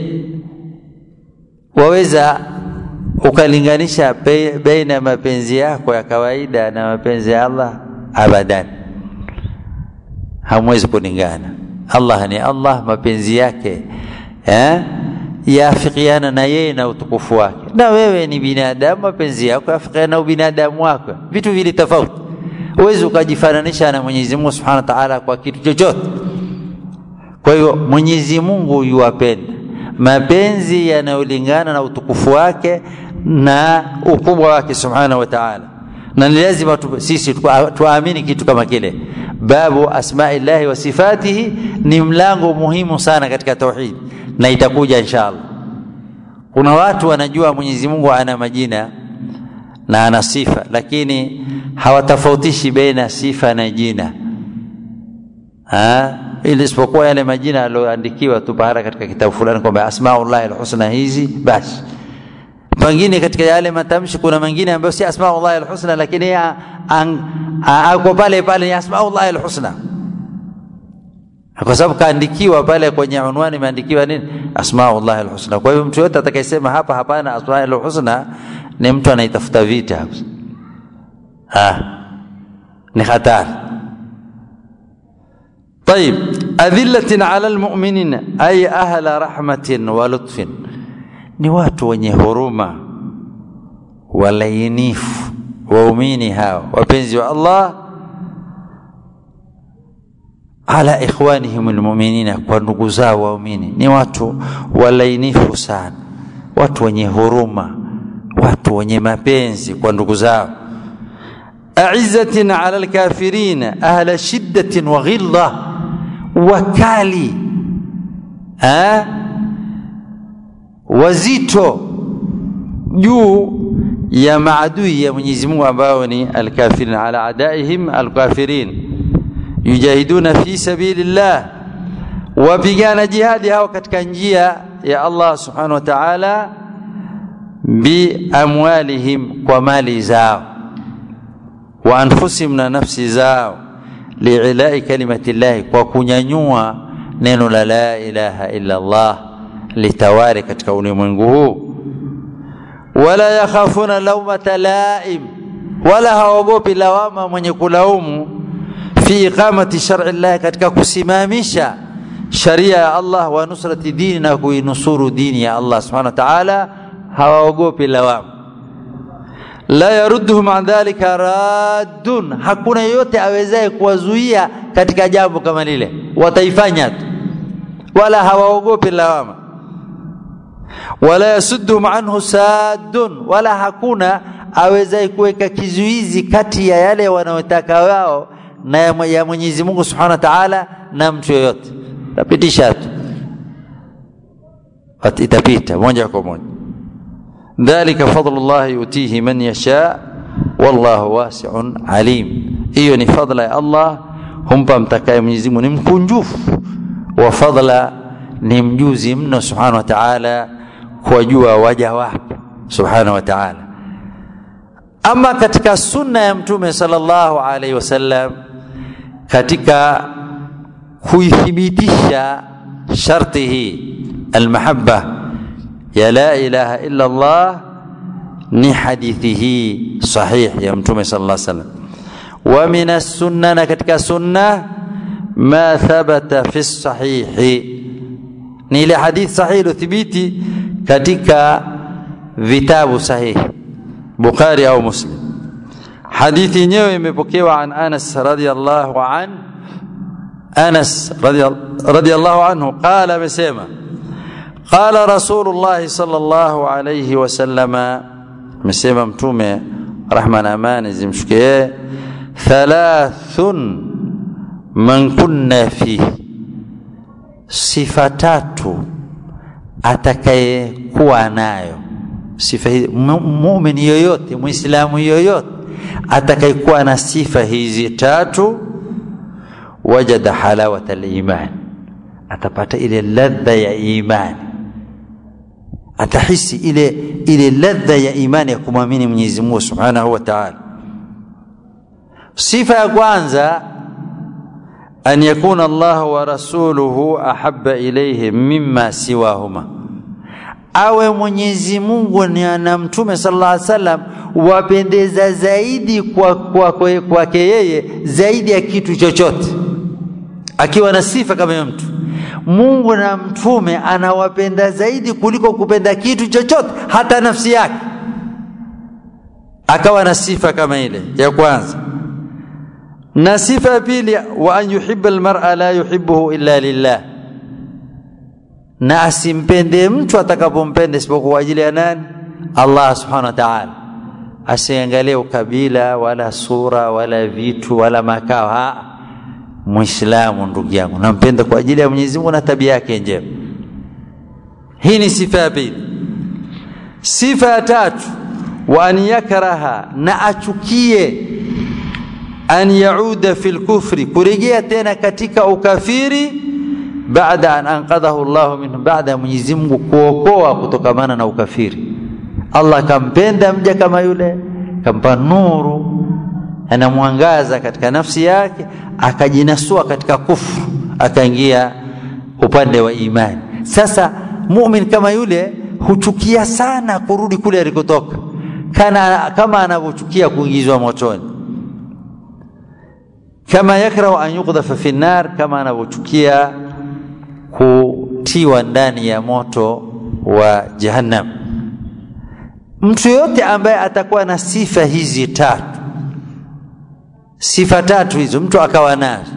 waweza ukalinganisha baina ya mapenzi yako ya kawaida na mapenzi ya Allah abadan hamwezi kulingana Allah ni Allah mapenzi yake eh yaafikiana na yeye na utukufu wake na wewe ni binadamu mapenzi yako yafikiana na ubinadamu wako vitu vile tofauti huwezi ukajifananisha na Mwenyezi Mungu Subhanahu wa Ta'ala kwa kitu chochote kwa hiyo Mwenyezi Mungu yuwapenda mapenzi yanayolingana na utukufu wake na ukubwa wake subhanahu wa ta'ala na ni lazima tu, sisi tuamini kitu kama kile babu asmaillahi wa sifatihi ni mlango muhimu sana katika tauhid na itakuja inshallah kuna watu wanajua Mwenyezi Mungu ana majina na ana sifa lakini hawatofautishi baina sifa na jina ha? ili isipokuwa yale majina yaliyoandikiwa tu bahara katika kitabu fulani kwamba asmaullahi alhusna hizi basi pengine katika yale matamshi kuna mengine ambayo si asmaullahi alhusna lakini ako pale pale ni asmaullahi alhusna kwa sababu kaandikiwa pale kwenye unwani imeandikiwa nini asmaullahi alhusna kwa hiyo mtu yote atakayesema hapa hapana asmaullahi alhusna ni mtu anaitafuta vita ah ni hatari طيب أذلة على المؤمنين أي أهل رحمة ولطف ni watu wenye huruma walainifu waumini hao wapenzi wa Allah ala ikhwanihim almu'minina kwa ndugu zao waumini ni watu walainifu sana watu wenye huruma watu wenye mapenzi kwa ndugu zao أعزة على الكافرين أهل شدة وغلظة wakali ha? wazito juu ya maadui ya Mwenyezi Mungu ambao ni alkafirin ala adaihim alkafirin yujahiduna fi sabilillah wapigana jihadi hao katika njia ya Allah subhanahu wa ta'ala bi amwalihim kwa mali zao wa anfusihim na nafsi zao liilai kalimati llahi kwa kunyanyua neno la la ilaha illa Allah litawari katika ulimwengu huu wala yakhafuna laumata laim wala hawaogopi lawama mwenye kulaumu fi iqamati shar'i llahi katika kusimamisha sharia ya Allah wa nusrati dini na kuinusuru dini ya Allah subhanahu wa ta'ala hawaogopi lawama la yarudduhum an dhalika raddun, hakuna yeyote awezaye kuwazuia katika jambo kama lile, wataifanya tu, wala hawaogopi lawama. Wala yasudduhum anhu saddun, wala hakuna awezaye kuweka kizuizi kati ya yale wanayotaka wao na ya Mwenyezi Mungu Subhanahu wa Ta'ala na mtu yoyote, tapitisha tu, itapita moja kwa moja. ذلك فضل الله يؤتيه من يشاء والله واسع عليم hiyo ni fadla ya Allah humpa mtakaye Mwenyezi Mungu ni mkunjufu wa fadla ni mjuzi mno subhanahu wa ta'ala kuwajua waja wake subhanahu wa ta'ala ama katika sunna ya mtume sallallahu alaihi wasallam katika kuithibitisha sharti hii almahabba ya la ilaha illa Allah ni hadithi hii sahih ya mtume sallallahu alaihi wasallam wa min as-sunna na katika sunna ma thabata fi sahihi ni ile hadithi sahihi iliyothibiti katika vitabu sahihi Bukhari au Muslim hadithi yenyewe imepokewa an Anas radhiyallahu an Anas radhiyallahu anhu qala amesema qala rasulullah sallallahu alayhi wasallama amesema mtume rahma na amani zimshukie thalathun man kunna fihi sifa tatu atakayekuwa nayo sifa hizi muumini yoyote muislamu yoyote atakayekuwa na sifa hizi tatu wajada halawata liman atapata ile ladha ya imani atahisi ile ile ladha ya imani ya kumwamini Mwenyezi Mungu Subhanahu wa Ta'ala sifa ya kwanza an yakuna Allah wa rasuluhu ahabba ilayhi mimma siwahuma awe Mwenyezi Mungu na Mtume sallallahu alaihi wasallam wapendeza zaidi kwa kwake kwa, kwa yeye zaidi ya kitu chochote akiwa na sifa kama hiyo mtu Mungu na mtume anawapenda zaidi kuliko kupenda kitu chochote hata nafsi yake akawa na sifa kama ile ya kwanza na sifa ya pili wa an yuhibba almar'a la yuhibbuhu illa lillah na asimpende mtu atakapompenda isipokuwa kwa ajili ya nani Allah subhanahu wa ta'ala asiangalie ukabila wala sura wala vitu wala makao ha muislamu ndugu yangu nampenda kwa ajili ya Mwenyezi Mungu na tabia yake njema hii ni sifa ya pili sifa ya tatu wa an yakraha na achukie an yauda fil kufri kurejea tena katika ukafiri baada an anqadhahu Allah minhu baada ya Mwenyezi Mungu kuokoa kutokamana na ukafiri Allah kampenda mja kama yule kampa nuru anamwangaza katika nafsi yake akajinasua katika kufru akaingia upande wa imani sasa mumin kama yule huchukia sana kurudi kule alikotoka kana kama anavyochukia kuingizwa motoni kama yakrahu an yuqdhafa fi nar kama anavyochukia kutiwa ndani ya moto wa jahannam mtu yote ambaye atakuwa na sifa hizi tatu sifa tatu hizo mtu akawa nazo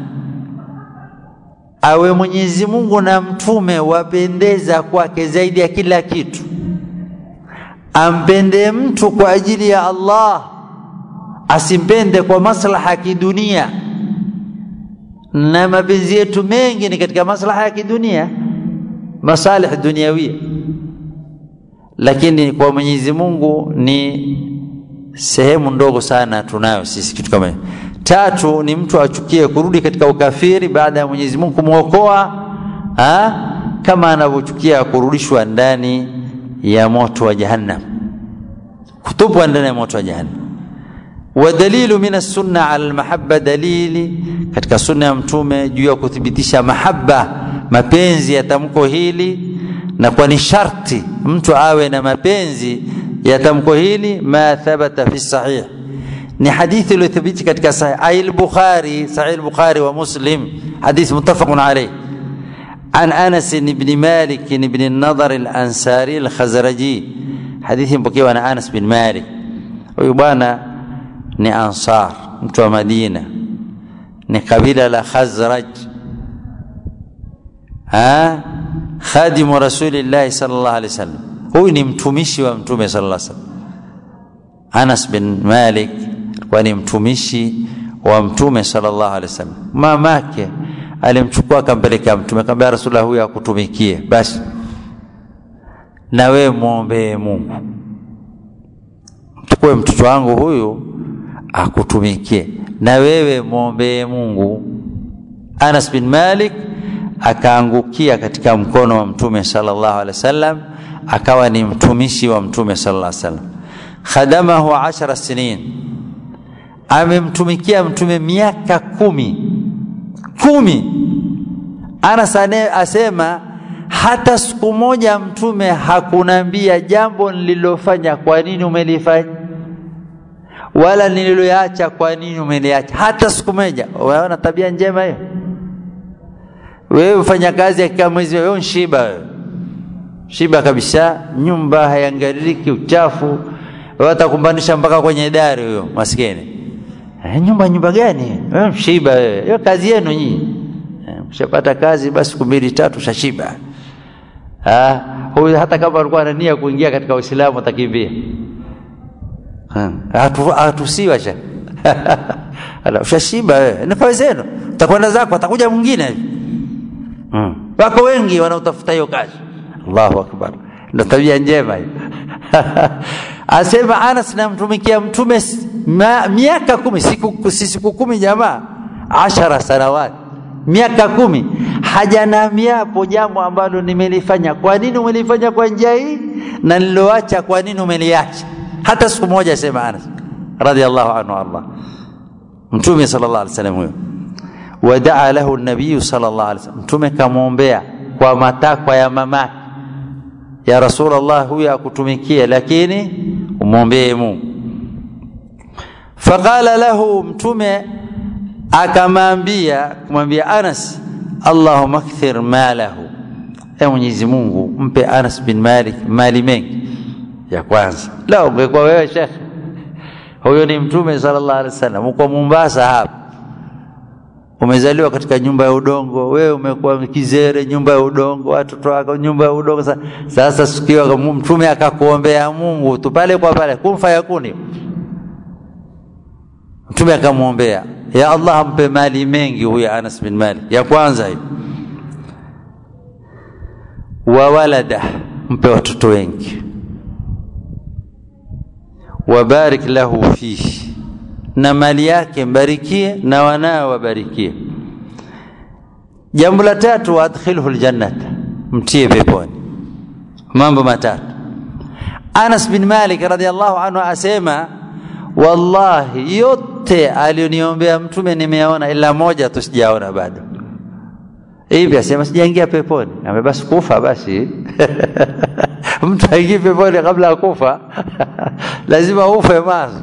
awe Mwenyezi Mungu na mtume wapendeza kwake zaidi ya kila kitu ampende mtu kwa ajili ya Allah asimpende kwa maslaha ya kidunia na mapenzi yetu mengi ni katika maslaha ya kidunia masalih duniawia lakini kwa Mwenyezi Mungu ni sehemu ndogo sana tunayo sisi kitu kama hiyo tatu ni mtu achukie kurudi katika ukafiri baada ya Mwenyezi Mungu kumwokoa kama anavyochukia kurudishwa ndani ya moto wa jahannam kutupwa ndani ya moto wa jahannam ودليل من السنة على المحبة dalili katika sunna ya mtume juu ya kuthibitisha mahaba mapenzi ya tamko hili na kwa ni sharti mtu awe na mapenzi ya tamko hili ma thabata fi sahih ni hadithi iliyothibiti katika sahih ay al-bukhari sahih al-bukhari wa muslim hadith muttafaqun alayh عن انس بن مالك بن النضر الانصاري الخزرجي حديث مpokewa na Anas bin Malik huyu bwana ni ansar mtu wa Madina ni kabila la Khazraj ha khadimu rasulillah sallallahu alaihi wasallam huyu ni mtumishi wa mtume sallallahu alaihi wasallam Anas bin Malik alikuwa ni mtumishi wa mtume sallallahu alaihi wasallam mamake alimchukua akampeleka mtume akamwambia rasulullah huyu akutumikie basi na wewe muombee Mungu chukue mtoto wangu huyu akutumikie na wewe muombee Mungu Anas bin Malik akaangukia katika mkono wa mtume sallallahu alaihi wasallam akawa ni mtumishi wa mtume sallallahu alaihi wasallam khadamahu ashara sinin amemtumikia mtume miaka kumi kumi Anas asema hata siku moja mtume hakunambia jambo nililofanya kwa nini umelifanya wala nililoacha kwa nini umeliacha hata siku moja unaona tabia njema hiyo wewe ufanya kazi ya mwezi wewe nshiba wewe shiba kabisa nyumba haiangaliki uchafu watakumbanisha mpaka kwenye dari huyo maskini eh, nyumba nyumba gani wewe mshiba wewe hiyo kazi yenu nyinyi mshapata kazi basi siku mbili tatu shashiba Ah, huyu hata kama alikuwa ana nia kuingia katika Uislamu atakimbia. Hatusiwa sha ala ushashiba wewe, ni kazi zenu, utakwenda zako, atakuja mwingine. Hmm. Wako wengi wanaotafuta hiyo kazi. Allahu akbar, ndio tabia njema hiyo. Asema Anas, namtumikia mtume miaka kumi, siku si siku kumi jamaa, ashara sanawati miaka kumi hajanamiapo jambo ambalo nimelifanya. Kwa nini umelifanya kwa njia hii na niloacha, kwa nini umeliacha? Hata siku moja, sema Anas radhiallahu anhu Allah Mtume sallallahu alaihi wasallam huyo, wadaa lahu nabiyu sallallahu alaihi wasallam, Mtume kamwombea kwa matakwa ya mamake, ya Rasulullah, huyo akutumikia, lakini umwombee Mungu. Faqala lahu Mtume akamwambia kumwambia Anas, Allahumma akthir malahu, e Mwenyezi Mungu mpe Anas bin Malik mali mengi. Ya kwanza, la ungekuwa wewe shekhe, huyo ni Mtume sallallahu alaihi wasallam, uko Mombasa hapa, umezaliwa katika nyumba ya udongo, wewe umekuwa kizere, nyumba ya udongo, watoto wako nyumba ya udongo. Sasa sikiwa Mtume akakuombea Mungu tu pale kwa pale, kun fayakuni, Mtume akamwombea ya Allah ampe mali mengi huyo Anas bin Malik. Ya kwanza hiyo, wa walada, mpe watoto wengi, wabarik lahu fihi, na mali yake mbarikie na wanao wabarikie. Jambo la tatu, waadkhilhu aljannata, mtie peponi. Mambo matatu. Anas bin Malik radhiallahu anhu asema wallahi yote alioniombea mtume nimeona, ila moja tu sijaona bado. Hivi asema sijaingia peponi, ame basi kufa basi mtu aingie peponi kabla ya kufa lazima ufe mwanzo.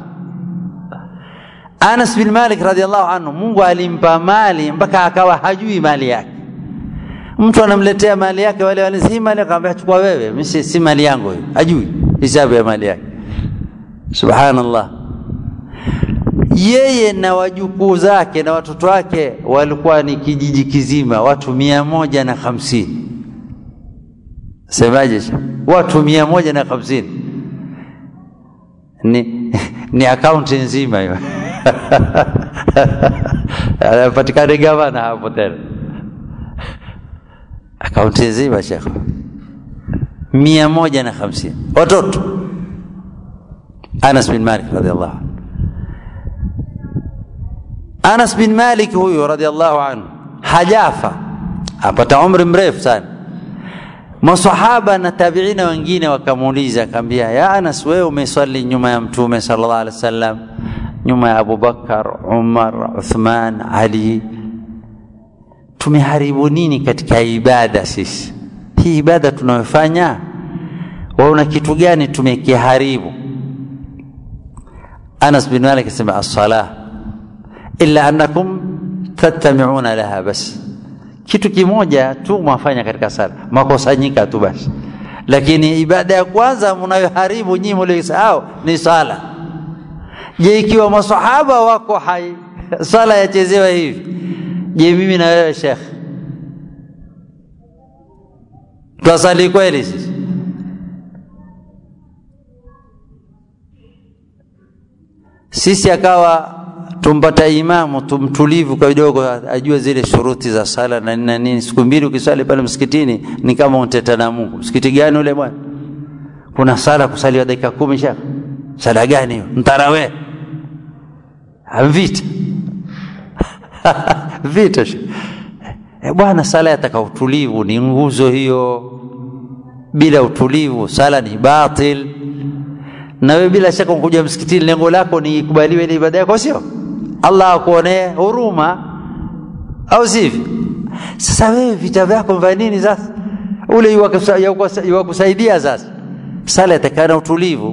Anas bin Malik radhiallahu anhu, Mungu alimpa mali mpaka akawa hajui mali yake. Mtu anamletea mali yake, wale wale si mali, akamwambia chukua wewe, mimi si mali yangu hiyo, hajui hisabu ya mali yake. Subhanallah yeye na wajukuu zake na watoto wake walikuwa ni kijiji kizima, watu mia moja na hamsini. Semaje? watu mia moja na hamsini ni, ni akaunti nzima hiyo anapatikana gavana hapo tena, akaunti nzima shekhe, mia moja na hamsini watoto. Anas bin Malik radhiallahu anhu Anas bin Malik huyu radhiallahu anhu hajafa, apata umri mrefu sana. Masahaba na tabiina wengine wakamuuliza, akamwambia, ya Anas, wewe umeswali nyuma ya Mtume sallallahu alaihi wasallam, nyuma ya Abubakar, Umar, Uthman, Ali, tumeharibu nini katika ibada sisi? Hii ibada tunayofanya, waona kitu gani tumekiharibu? Anas bin Malik asema as-salah illa annakum tattami'una laha bas, kitu kimoja tu mwafanya katika sala, makosanyika tu basi, lakini ibada ya kwanza mnayoharibu nyinyi mliosahau ni sala. Je, ikiwa masahaba wako hai sala yachezewa hivi, je mimi na wewe Sheikh twasali kweli sisi? Sisi akawa tumpata imamu tumtulivu kidogo, ajue zile shuruti za sala na nini na nini. Siku mbili ukisali pale msikitini ni kama unteta na Mungu. Msikiti gani ule bwana? Kuna sala kusaliwa dakika kumi shaka. Sala gani hiyo? Mtarawe vita vita e bwana, sala yataka utulivu, ni nguzo hiyo. Bila utulivu sala ni batil. Na wewe bila shaka ukuja msikitini, lengo lako ni ikubaliwe ile ibada yako, sio? Allah akuonee huruma, au sivyo? Sasa wewe vita vyako vya nini sasa? Ule iwakusaidia sasa, sala yatakana utulivu.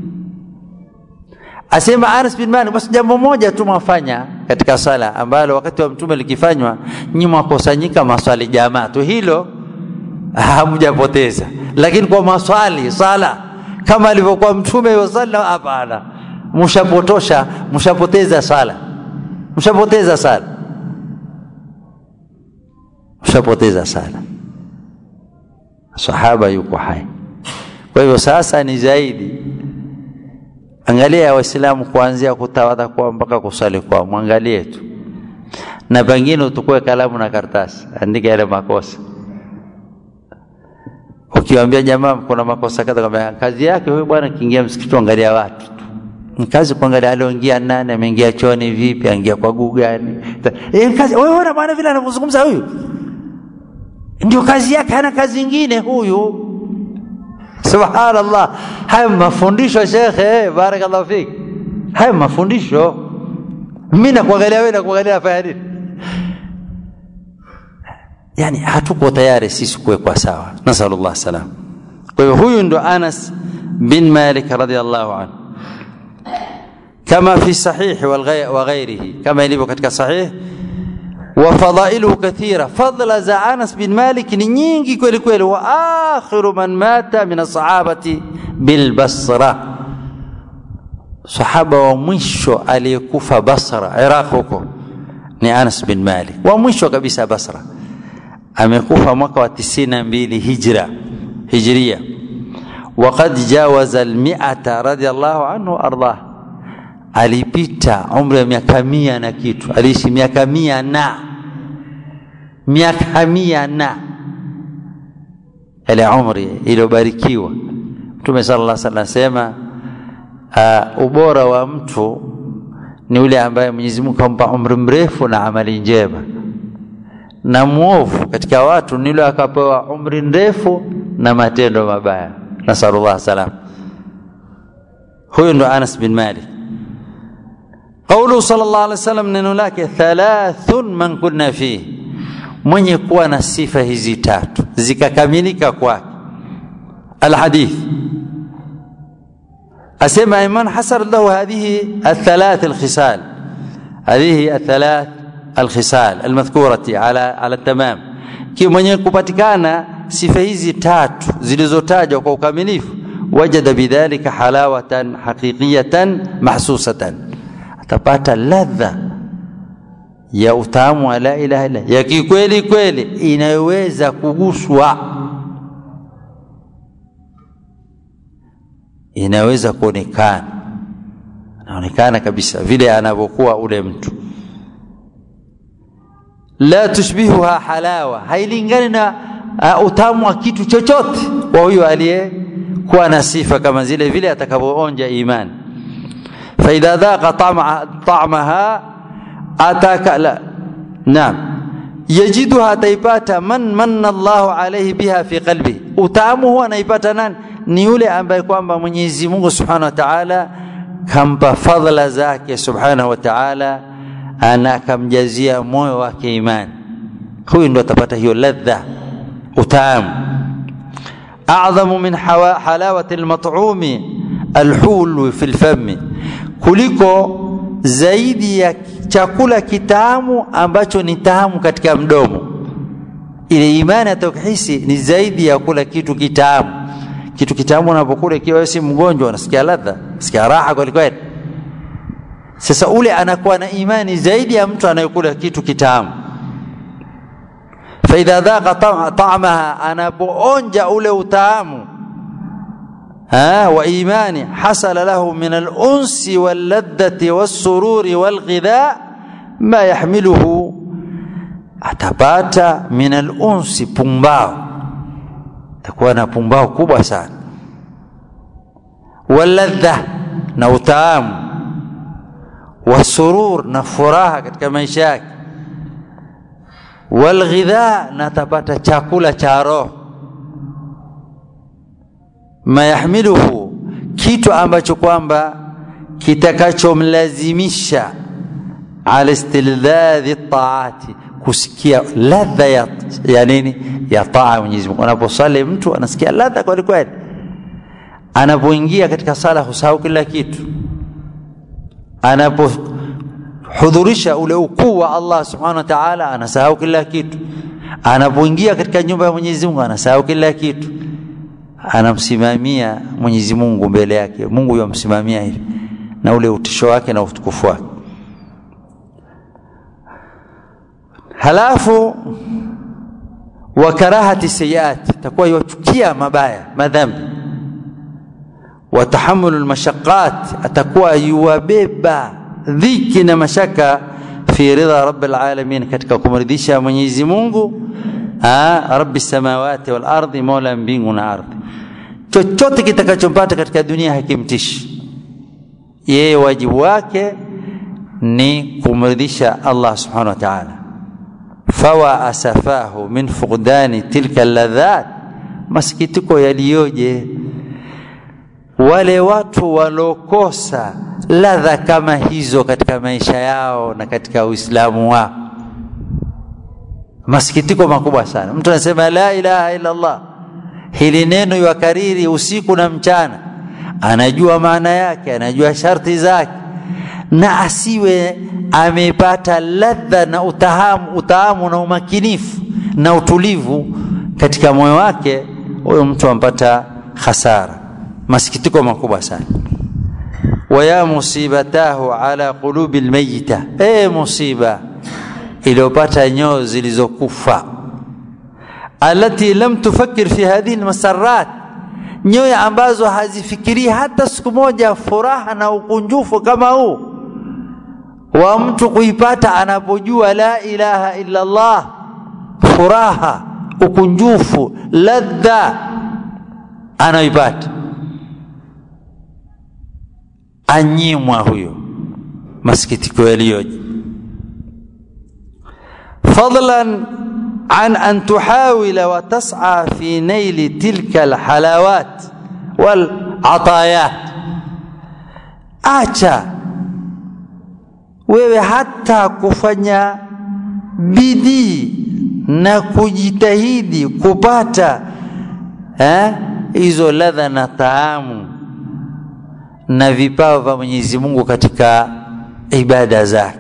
Asema Anas bin Malik, basi jambo moja tu mwafanya katika sala ambalo wakati wa mtume likifanywa, nyinyi mwakusanyika maswali jamaa tu, hilo hamjapoteza. Lakini kwa maswali sala kama alivyokuwa mtume wasalla, hapana, mshapotosha, mshapoteza sala, mshapoteza sala, mshapoteza sala. sahaba yuko hai kwa hivyo sasa ni zaidi angalia waislamu kuanzia kutawadha kwao mpaka kusali kwao mwangalie tu na pengine utukue kalamu na karatasi andika yale makosa ukiwaambia jamaa kuna makosa kadha kwamba kazi yake huyu bwana kiingia msikiti angalia watu tu ni kazi kuangalia alioingia nani ameingia chooni vipi aingia kwa guu gani e, kazi wewe ona bwana vile anavyozungumza huyu ndio kazi yake hana kazi nyingine huyu subhanallah haya mafundisho shekhe barakallahu fik haya mafundisho mimi nakuangalia wewe nakuangalia nafanya nini yani hatuko tayari sisi kuwekwa sawa nasalullah salam kwa hivyo huyu ndo anas bin malik radiallahu anhu kama fi sahihi wa ghairihi kama ilivyo katika sahih وفضائله كثيرة فضل za Anas bin Malik ni nyingi kweli kweli wa akhiru man mata min ashabati bil Basra sahaba wa mwisho aliyekufa Basra Iraq huko ni Anas bin Malik wa mwisho kabisa Basra amekufa mwaka wa 92 hijra hijria وقد جاوز المئة رضي الله عنه أرضاه alipita umri wa miaka mia na kitu aliishi miaka mia na miaka mia na ile umri iliyobarikiwa mtume sala llah sala anasema uh, ubora wa mtu ni ule ambaye mwenyezi mungu kampa umri mrefu na amali njema na mwovu katika watu ni yule akapewa umri mrefu na matendo mabaya nasalullah salam huyu ndo anas bin malik قوله صلى الله عليه وسلم neno lake thalathun man kunna fihi mwenye kuwa na sifa hizi tatu zikakamilika kwake alhadith asema man hasar lahu hadhihi الثلاث الخصال هذه الثلاث الخصال المذكورة على على التمام ki mwenye kupatikana sifa hizi tatu zilizotajwa kwa ukamilifu wajada bidhalika halawatan haqiqiyatan mahsusatan atapata ladha ya utamu wa la ilaha illa ya kikweli kweli inayoweza kuguswa inaweza kuonekana anaonekana kabisa vile anavyokuwa ule mtu la tushbihuha halawa hailingani na uh, utamu wa kitu chochote kwa huyo aliyekuwa na sifa kama zile vile atakavyoonja imani فإذا ذاق طعم طعمها أتاك لا نعم يجدها تيباتا من من الله عليه بها في قلبه utamu huwa anaipata nani ni yule ambaye kwamba Mwenyezi Mungu Subhanahu wa Ta'ala kampa fadhila zake Subhanahu wa Ta'ala ana akamjazia moyo wake imani huyu ndo atapata hiyo ladha utamu a'dhamu min halawati al-mat'umi al-hulu fi al-fami kuliko zaidi ya chakula kitamu ambacho ni tamu katika mdomo ile imani atakihisi ni zaidi ya kula kitu kitamu kitu kitamu unapokula ikiwa si mgonjwa unasikia ladha sikia raha kweli kweli sasa ule anakuwa na imani zaidi ya mtu anayekula kitu kitamu faidha dhaqa ta'amaha anapoonja ule utamu ها وإيمان حصل له من الأنس واللذة والسرور والغذاء ما يحمله atapata min alunsi pumbao takuwa na pumbao kubwa sana waladha na utaamu wasurur na furaha katika maisha yake walghidha na atapata chakula cha roho ma yahmiluhu kitu ambacho kwamba kitakachomlazimisha ala istilzadhi taati kusikia ladha ya, ya nini ya taa Mwenyezi Mungu. Anaposali mtu anasikia ladha kweli kweli, anapoingia katika sala husahau kila kitu, anapohudhurisha ule ukuu wa Allah subhanahu wa ta'ala anasahau kila kitu, anapoingia katika nyumba ya Mwenyezi Mungu anasahau kila kitu, anamsimamia Mwenyezi Mungu mbele yake, Mungu yamsimamia hivi na ule utisho wake na utukufu wake. halafu wa karahati sayiat, takuwa yachukia mabaya madhambi. Wa tahammulu lmashaqat, atakuwa yuwabeba dhiki na mashaka fi ridha rabbil alamin, katika kumridhisha Mwenyezi Mungu rabbi samawati wal ardi, mola mbingu na ardhi. Chochote kitakachompata katika dunia hakimtishi yeye, wajibu wake ni kumridhisha Allah subhanahu wa ta'ala. Fawa asafahu min fuqdani tilka ladhat, masikitiko yaliyoje wale watu walokosa ladha kama hizo katika maisha yao na katika Uislamu wao. Masikitiko makubwa sana. Mtu anasema la ilaha illa Allah, hili neno yakariri usiku na mchana, anajua maana yake, anajua sharti zake, na asiwe amepata ladha na utahamu, utahamu na umakinifu na utulivu katika moyo wake, huyo mtu ampata hasara, masikitiko makubwa sana. waya musibatahu ala qulubi lmayita, e musiba iliyopata nyoyo zilizokufa, alati lam tufakir fi hadhihi lmasarat, nyoyo ambazo hazifikirii hata siku moja furaha na ukunjufu kama huu wa mtu kuipata anapojua la ilaha illa Allah, furaha, ukunjufu, ladha anaipata, anyimwa huyo, masikitiko yaliyoje. fadlan an an tuhawila wa tas'a fi naili tilka alhalawat wal atayat, acha wewe hata kufanya bidii na kujitahidi kupata hizo ladha na taamu na vipawa vya Mwenyezi Mungu katika ibada zake,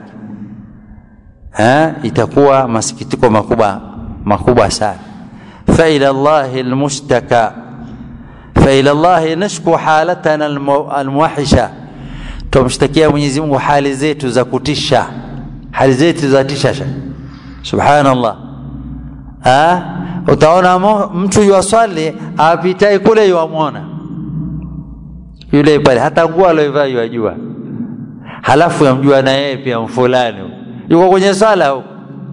itakuwa masikitiko makubwa makubwa sana. fa ila Allahi almushtaka fa ila Allahi nashku halatana almuwahisha tumshtakia Mwenyezi Mungu hali zetu za kutisha, hali zetu za tisha. Subhanallah, ha? Utaona mtu yuwaswali apitai kule yuwamwona yule pale, hata nguo alioivaa yuwajua, halafu yamjua na yeye pia mfulani yuko kwenye sala huko,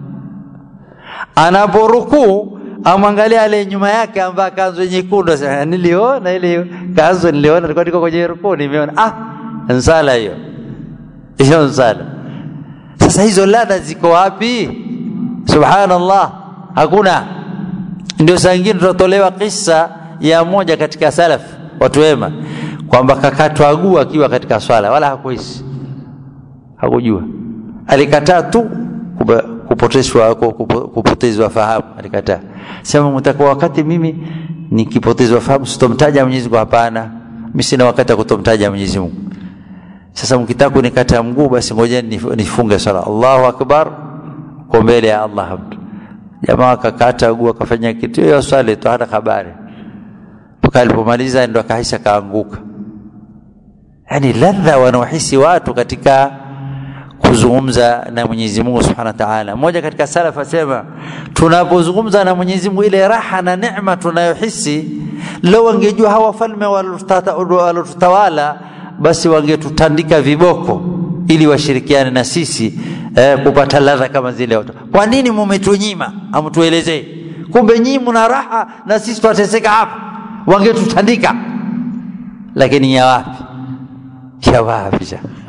anaporukuu amwangalia ale nyuma yake ambaye kanzu nyekundu, niliona ile kanzu, niliona nilikuwa niko kwenye rukuu, nimeona ah nsala hiyo hiyo nsala. Sasa hizo ladha ziko wapi? Subhanallah, hakuna. Ndio saa ingine tutatolewa kisa ya moja katika salaf, watu wema, kwamba kakatwa guu akiwa katika swala, wala hakuhisi, hakujua, alikataa tu kupotezwa kupotezwa fahamu, alikataa sema, mtakuwa wakati mimi nikipotezwa fahamu sitomtaja Mwenyezi Mungu. Hapana, mimi sina wakati wa kutomtaja Mwenyezi Mungu. Sasa mkitaka kunikata mguu basi ngojeni nifunge swala. Allahu akbar, kwa mbele ya Allah. Mtu jamaa akakata mguu akafanya kitu hiyo swali tu, hana habari mpaka alipomaliza ndo akahisi akaanguka. Yani ladha wanaohisi watu katika kuzungumza na Mwenyezi Mungu Subhanahu wa Ta'ala. Mmoja katika salaf asema, tunapozungumza na Mwenyezi Mungu ile raha na neema tunayohisi, leo wangejua hawa falme walotutawala basi wangetutandika viboko ili washirikiane na sisi eh, kupata ladha kama zile watu. Kwa nini mumetunyima? Amtuelezee. Kumbe nyinyi mna raha na sisi twateseka hapa, wangetutandika. Lakini ya wapi? Ya wapi?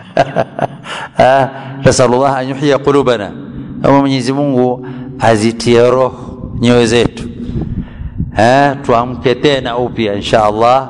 Nasalullah an yuhya qulubana, ama Mwenyezi Mungu azitie roho nyoyo zetu, tuamke tena upya insha Allah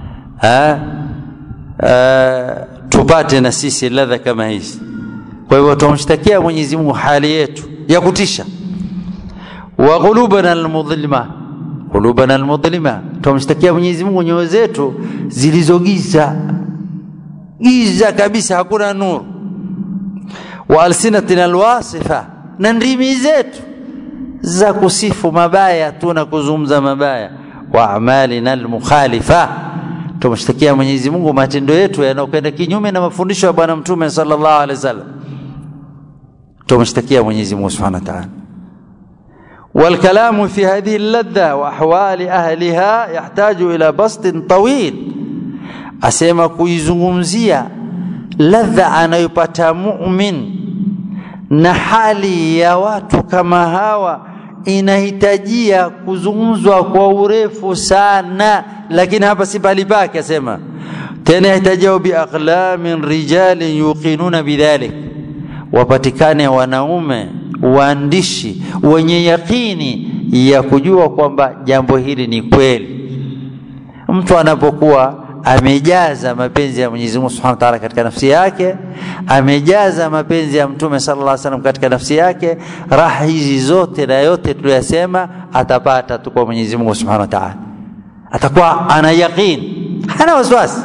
Uh, tupate na sisi ladha kama hizi. Kwa hivyo tumshtakia Mwenyezi Mungu hali yetu ya kutisha. wa qulubana almudhlima, qulubana almudhlima, tumshtakia Mwenyezi Mungu nyoyo zetu zilizogiza giza kabisa, hakuna nuru. wa alsinatina alwasifa, na ndimi zetu za kusifu mabaya tu na kuzungumza mabaya. wa amalina almukhalifa tumshtakia Mwenyezi Mungu matendo yetu yanayokwenda kinyume na mafundisho ya Bwana Mtume sallallahu alaihi wasallam. Tumshtakia Mwenyezi Mungu Subhanahu wa Ta'ala. والكلام في هذه اللذة وأحوال أهلها يحتاج إلى بسط طويل asema kuizungumzia ladha anayopata mumin na hali ya watu kama hawa inahitajia kuzungumzwa kwa urefu sana lakini hapa si pahali pake asema tena yahitajao biaqlamin rijalin yuqinuna bidhalik wapatikane wanaume waandishi wenye yakini ya kujua kwamba jambo hili ni kweli mtu anapokuwa amejaza mapenzi ya Mwenyezi Mungu Subhanahu wa Ta'ala katika nafsi yake, amejaza mapenzi ya Mtume sallallahu alaihi wasallam katika nafsi yake, raha hizi zote na yote tuliyosema atapata tu kwa Mwenyezi Mungu Subhanahu wa Ta'ala. Atakuwa ana yaqin, hana wasiwasi.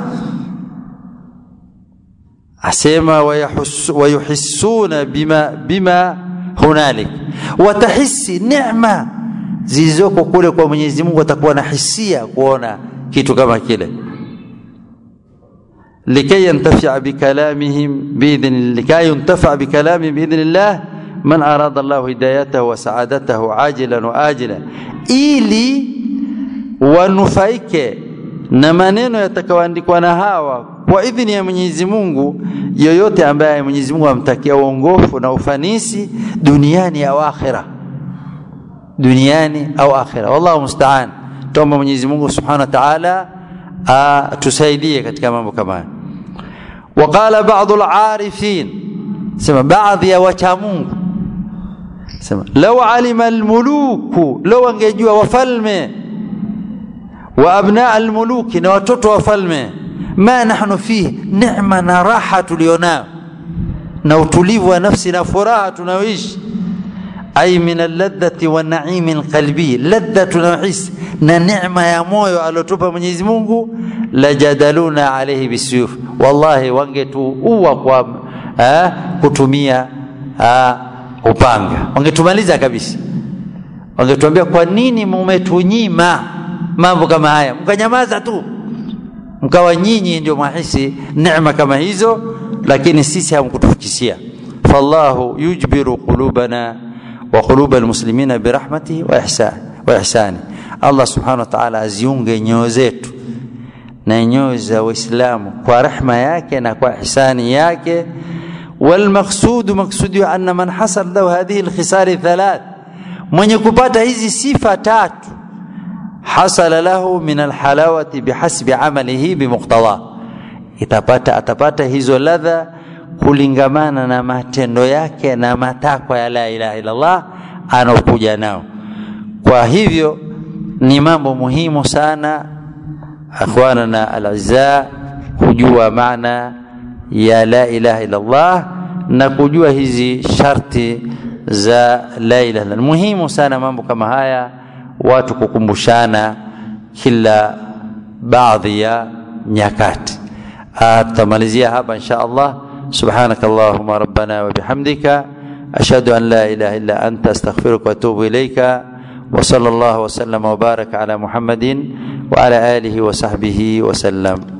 Asema wayuhissuna bima bima hunalik, watahisi neema zilizoko kule kwa Mwenyezi Mungu, atakuwa na hisia kuona kitu kama kile لكي ينتفع بكلامهم بإذن لكي ينتفع بكلامهم بإذن الله من أراد الله هدايته وسعادته عاجلا وآجلا ili wanufaike na maneno yatakayoandikwa na hawa kwa idhini ya Mwenyezi Mungu, yoyote ambaye Mwenyezi Mungu amtakia uongofu na ufanisi duniani au akhira, duniani au akhira. Wallahu musta'an. Tuomba Mwenyezi Mungu Subhanahu wa Ta'ala atusaidie katika mambo kama haya. Waqala baadhi al-arifin, sema baadhi ya wacha Mungu sema law alima almuluku, law angejua wafalme wa abna almuluki, na watoto wafalme, ma nahnu fihi, neema na raha tulionao na utulivu wa nafsi na furaha tunayoishi ay min alladhati wa naimi alqalbi, ladha tunayohisi na neema ya moyo aliotupa Mwenyezi Mungu, lajadaluna alayhi bisuyuf, wallahi wangetuua kwa eh, kutumia eh, upanga, wangetumaliza kabisa. Wangetuambia, kwa nini mumetunyima mambo kama haya, mkanyamaza tu, mkawa nyinyi ndio mwahisi neema kama hizo, lakini sisi hamkutufikishia. fallahu yujbiru qulubana wa quluba almuslimina birahmatihi wa ihsani wa ihsani Allah subhanahu wa ta'ala aziunge nyoyo zetu na nyoyo za Waislamu kwa rehma yake na kwa ihsani yake والمقصود مقصود أن من حصل له هذه الخصال الثلاث mwenye kupata hizi sifa tatu hasala lahu min alhalawati bihasbi amalihi bimuqtada itapata atapata hizo ladha kulingamana na matendo yake na matakwa ya la ilaha illallah anaokuja nao kwa hivyo ni mambo muhimu sana akhwanana alazza kujua maana ya la ilaha illallah na kujua hizi sharti za la ilaha illallah muhimu sana mambo kama haya watu kukumbushana kila baadhi ya nyakati tutamalizia hapa insha Allah سبحانك اللهم ربنا وبحمدك أشهد أن لا إله إلا أنت أستغفرك وأتوب إليك وصلى الله وسلم وبارك على محمد وعلى آله وصحبه وسلم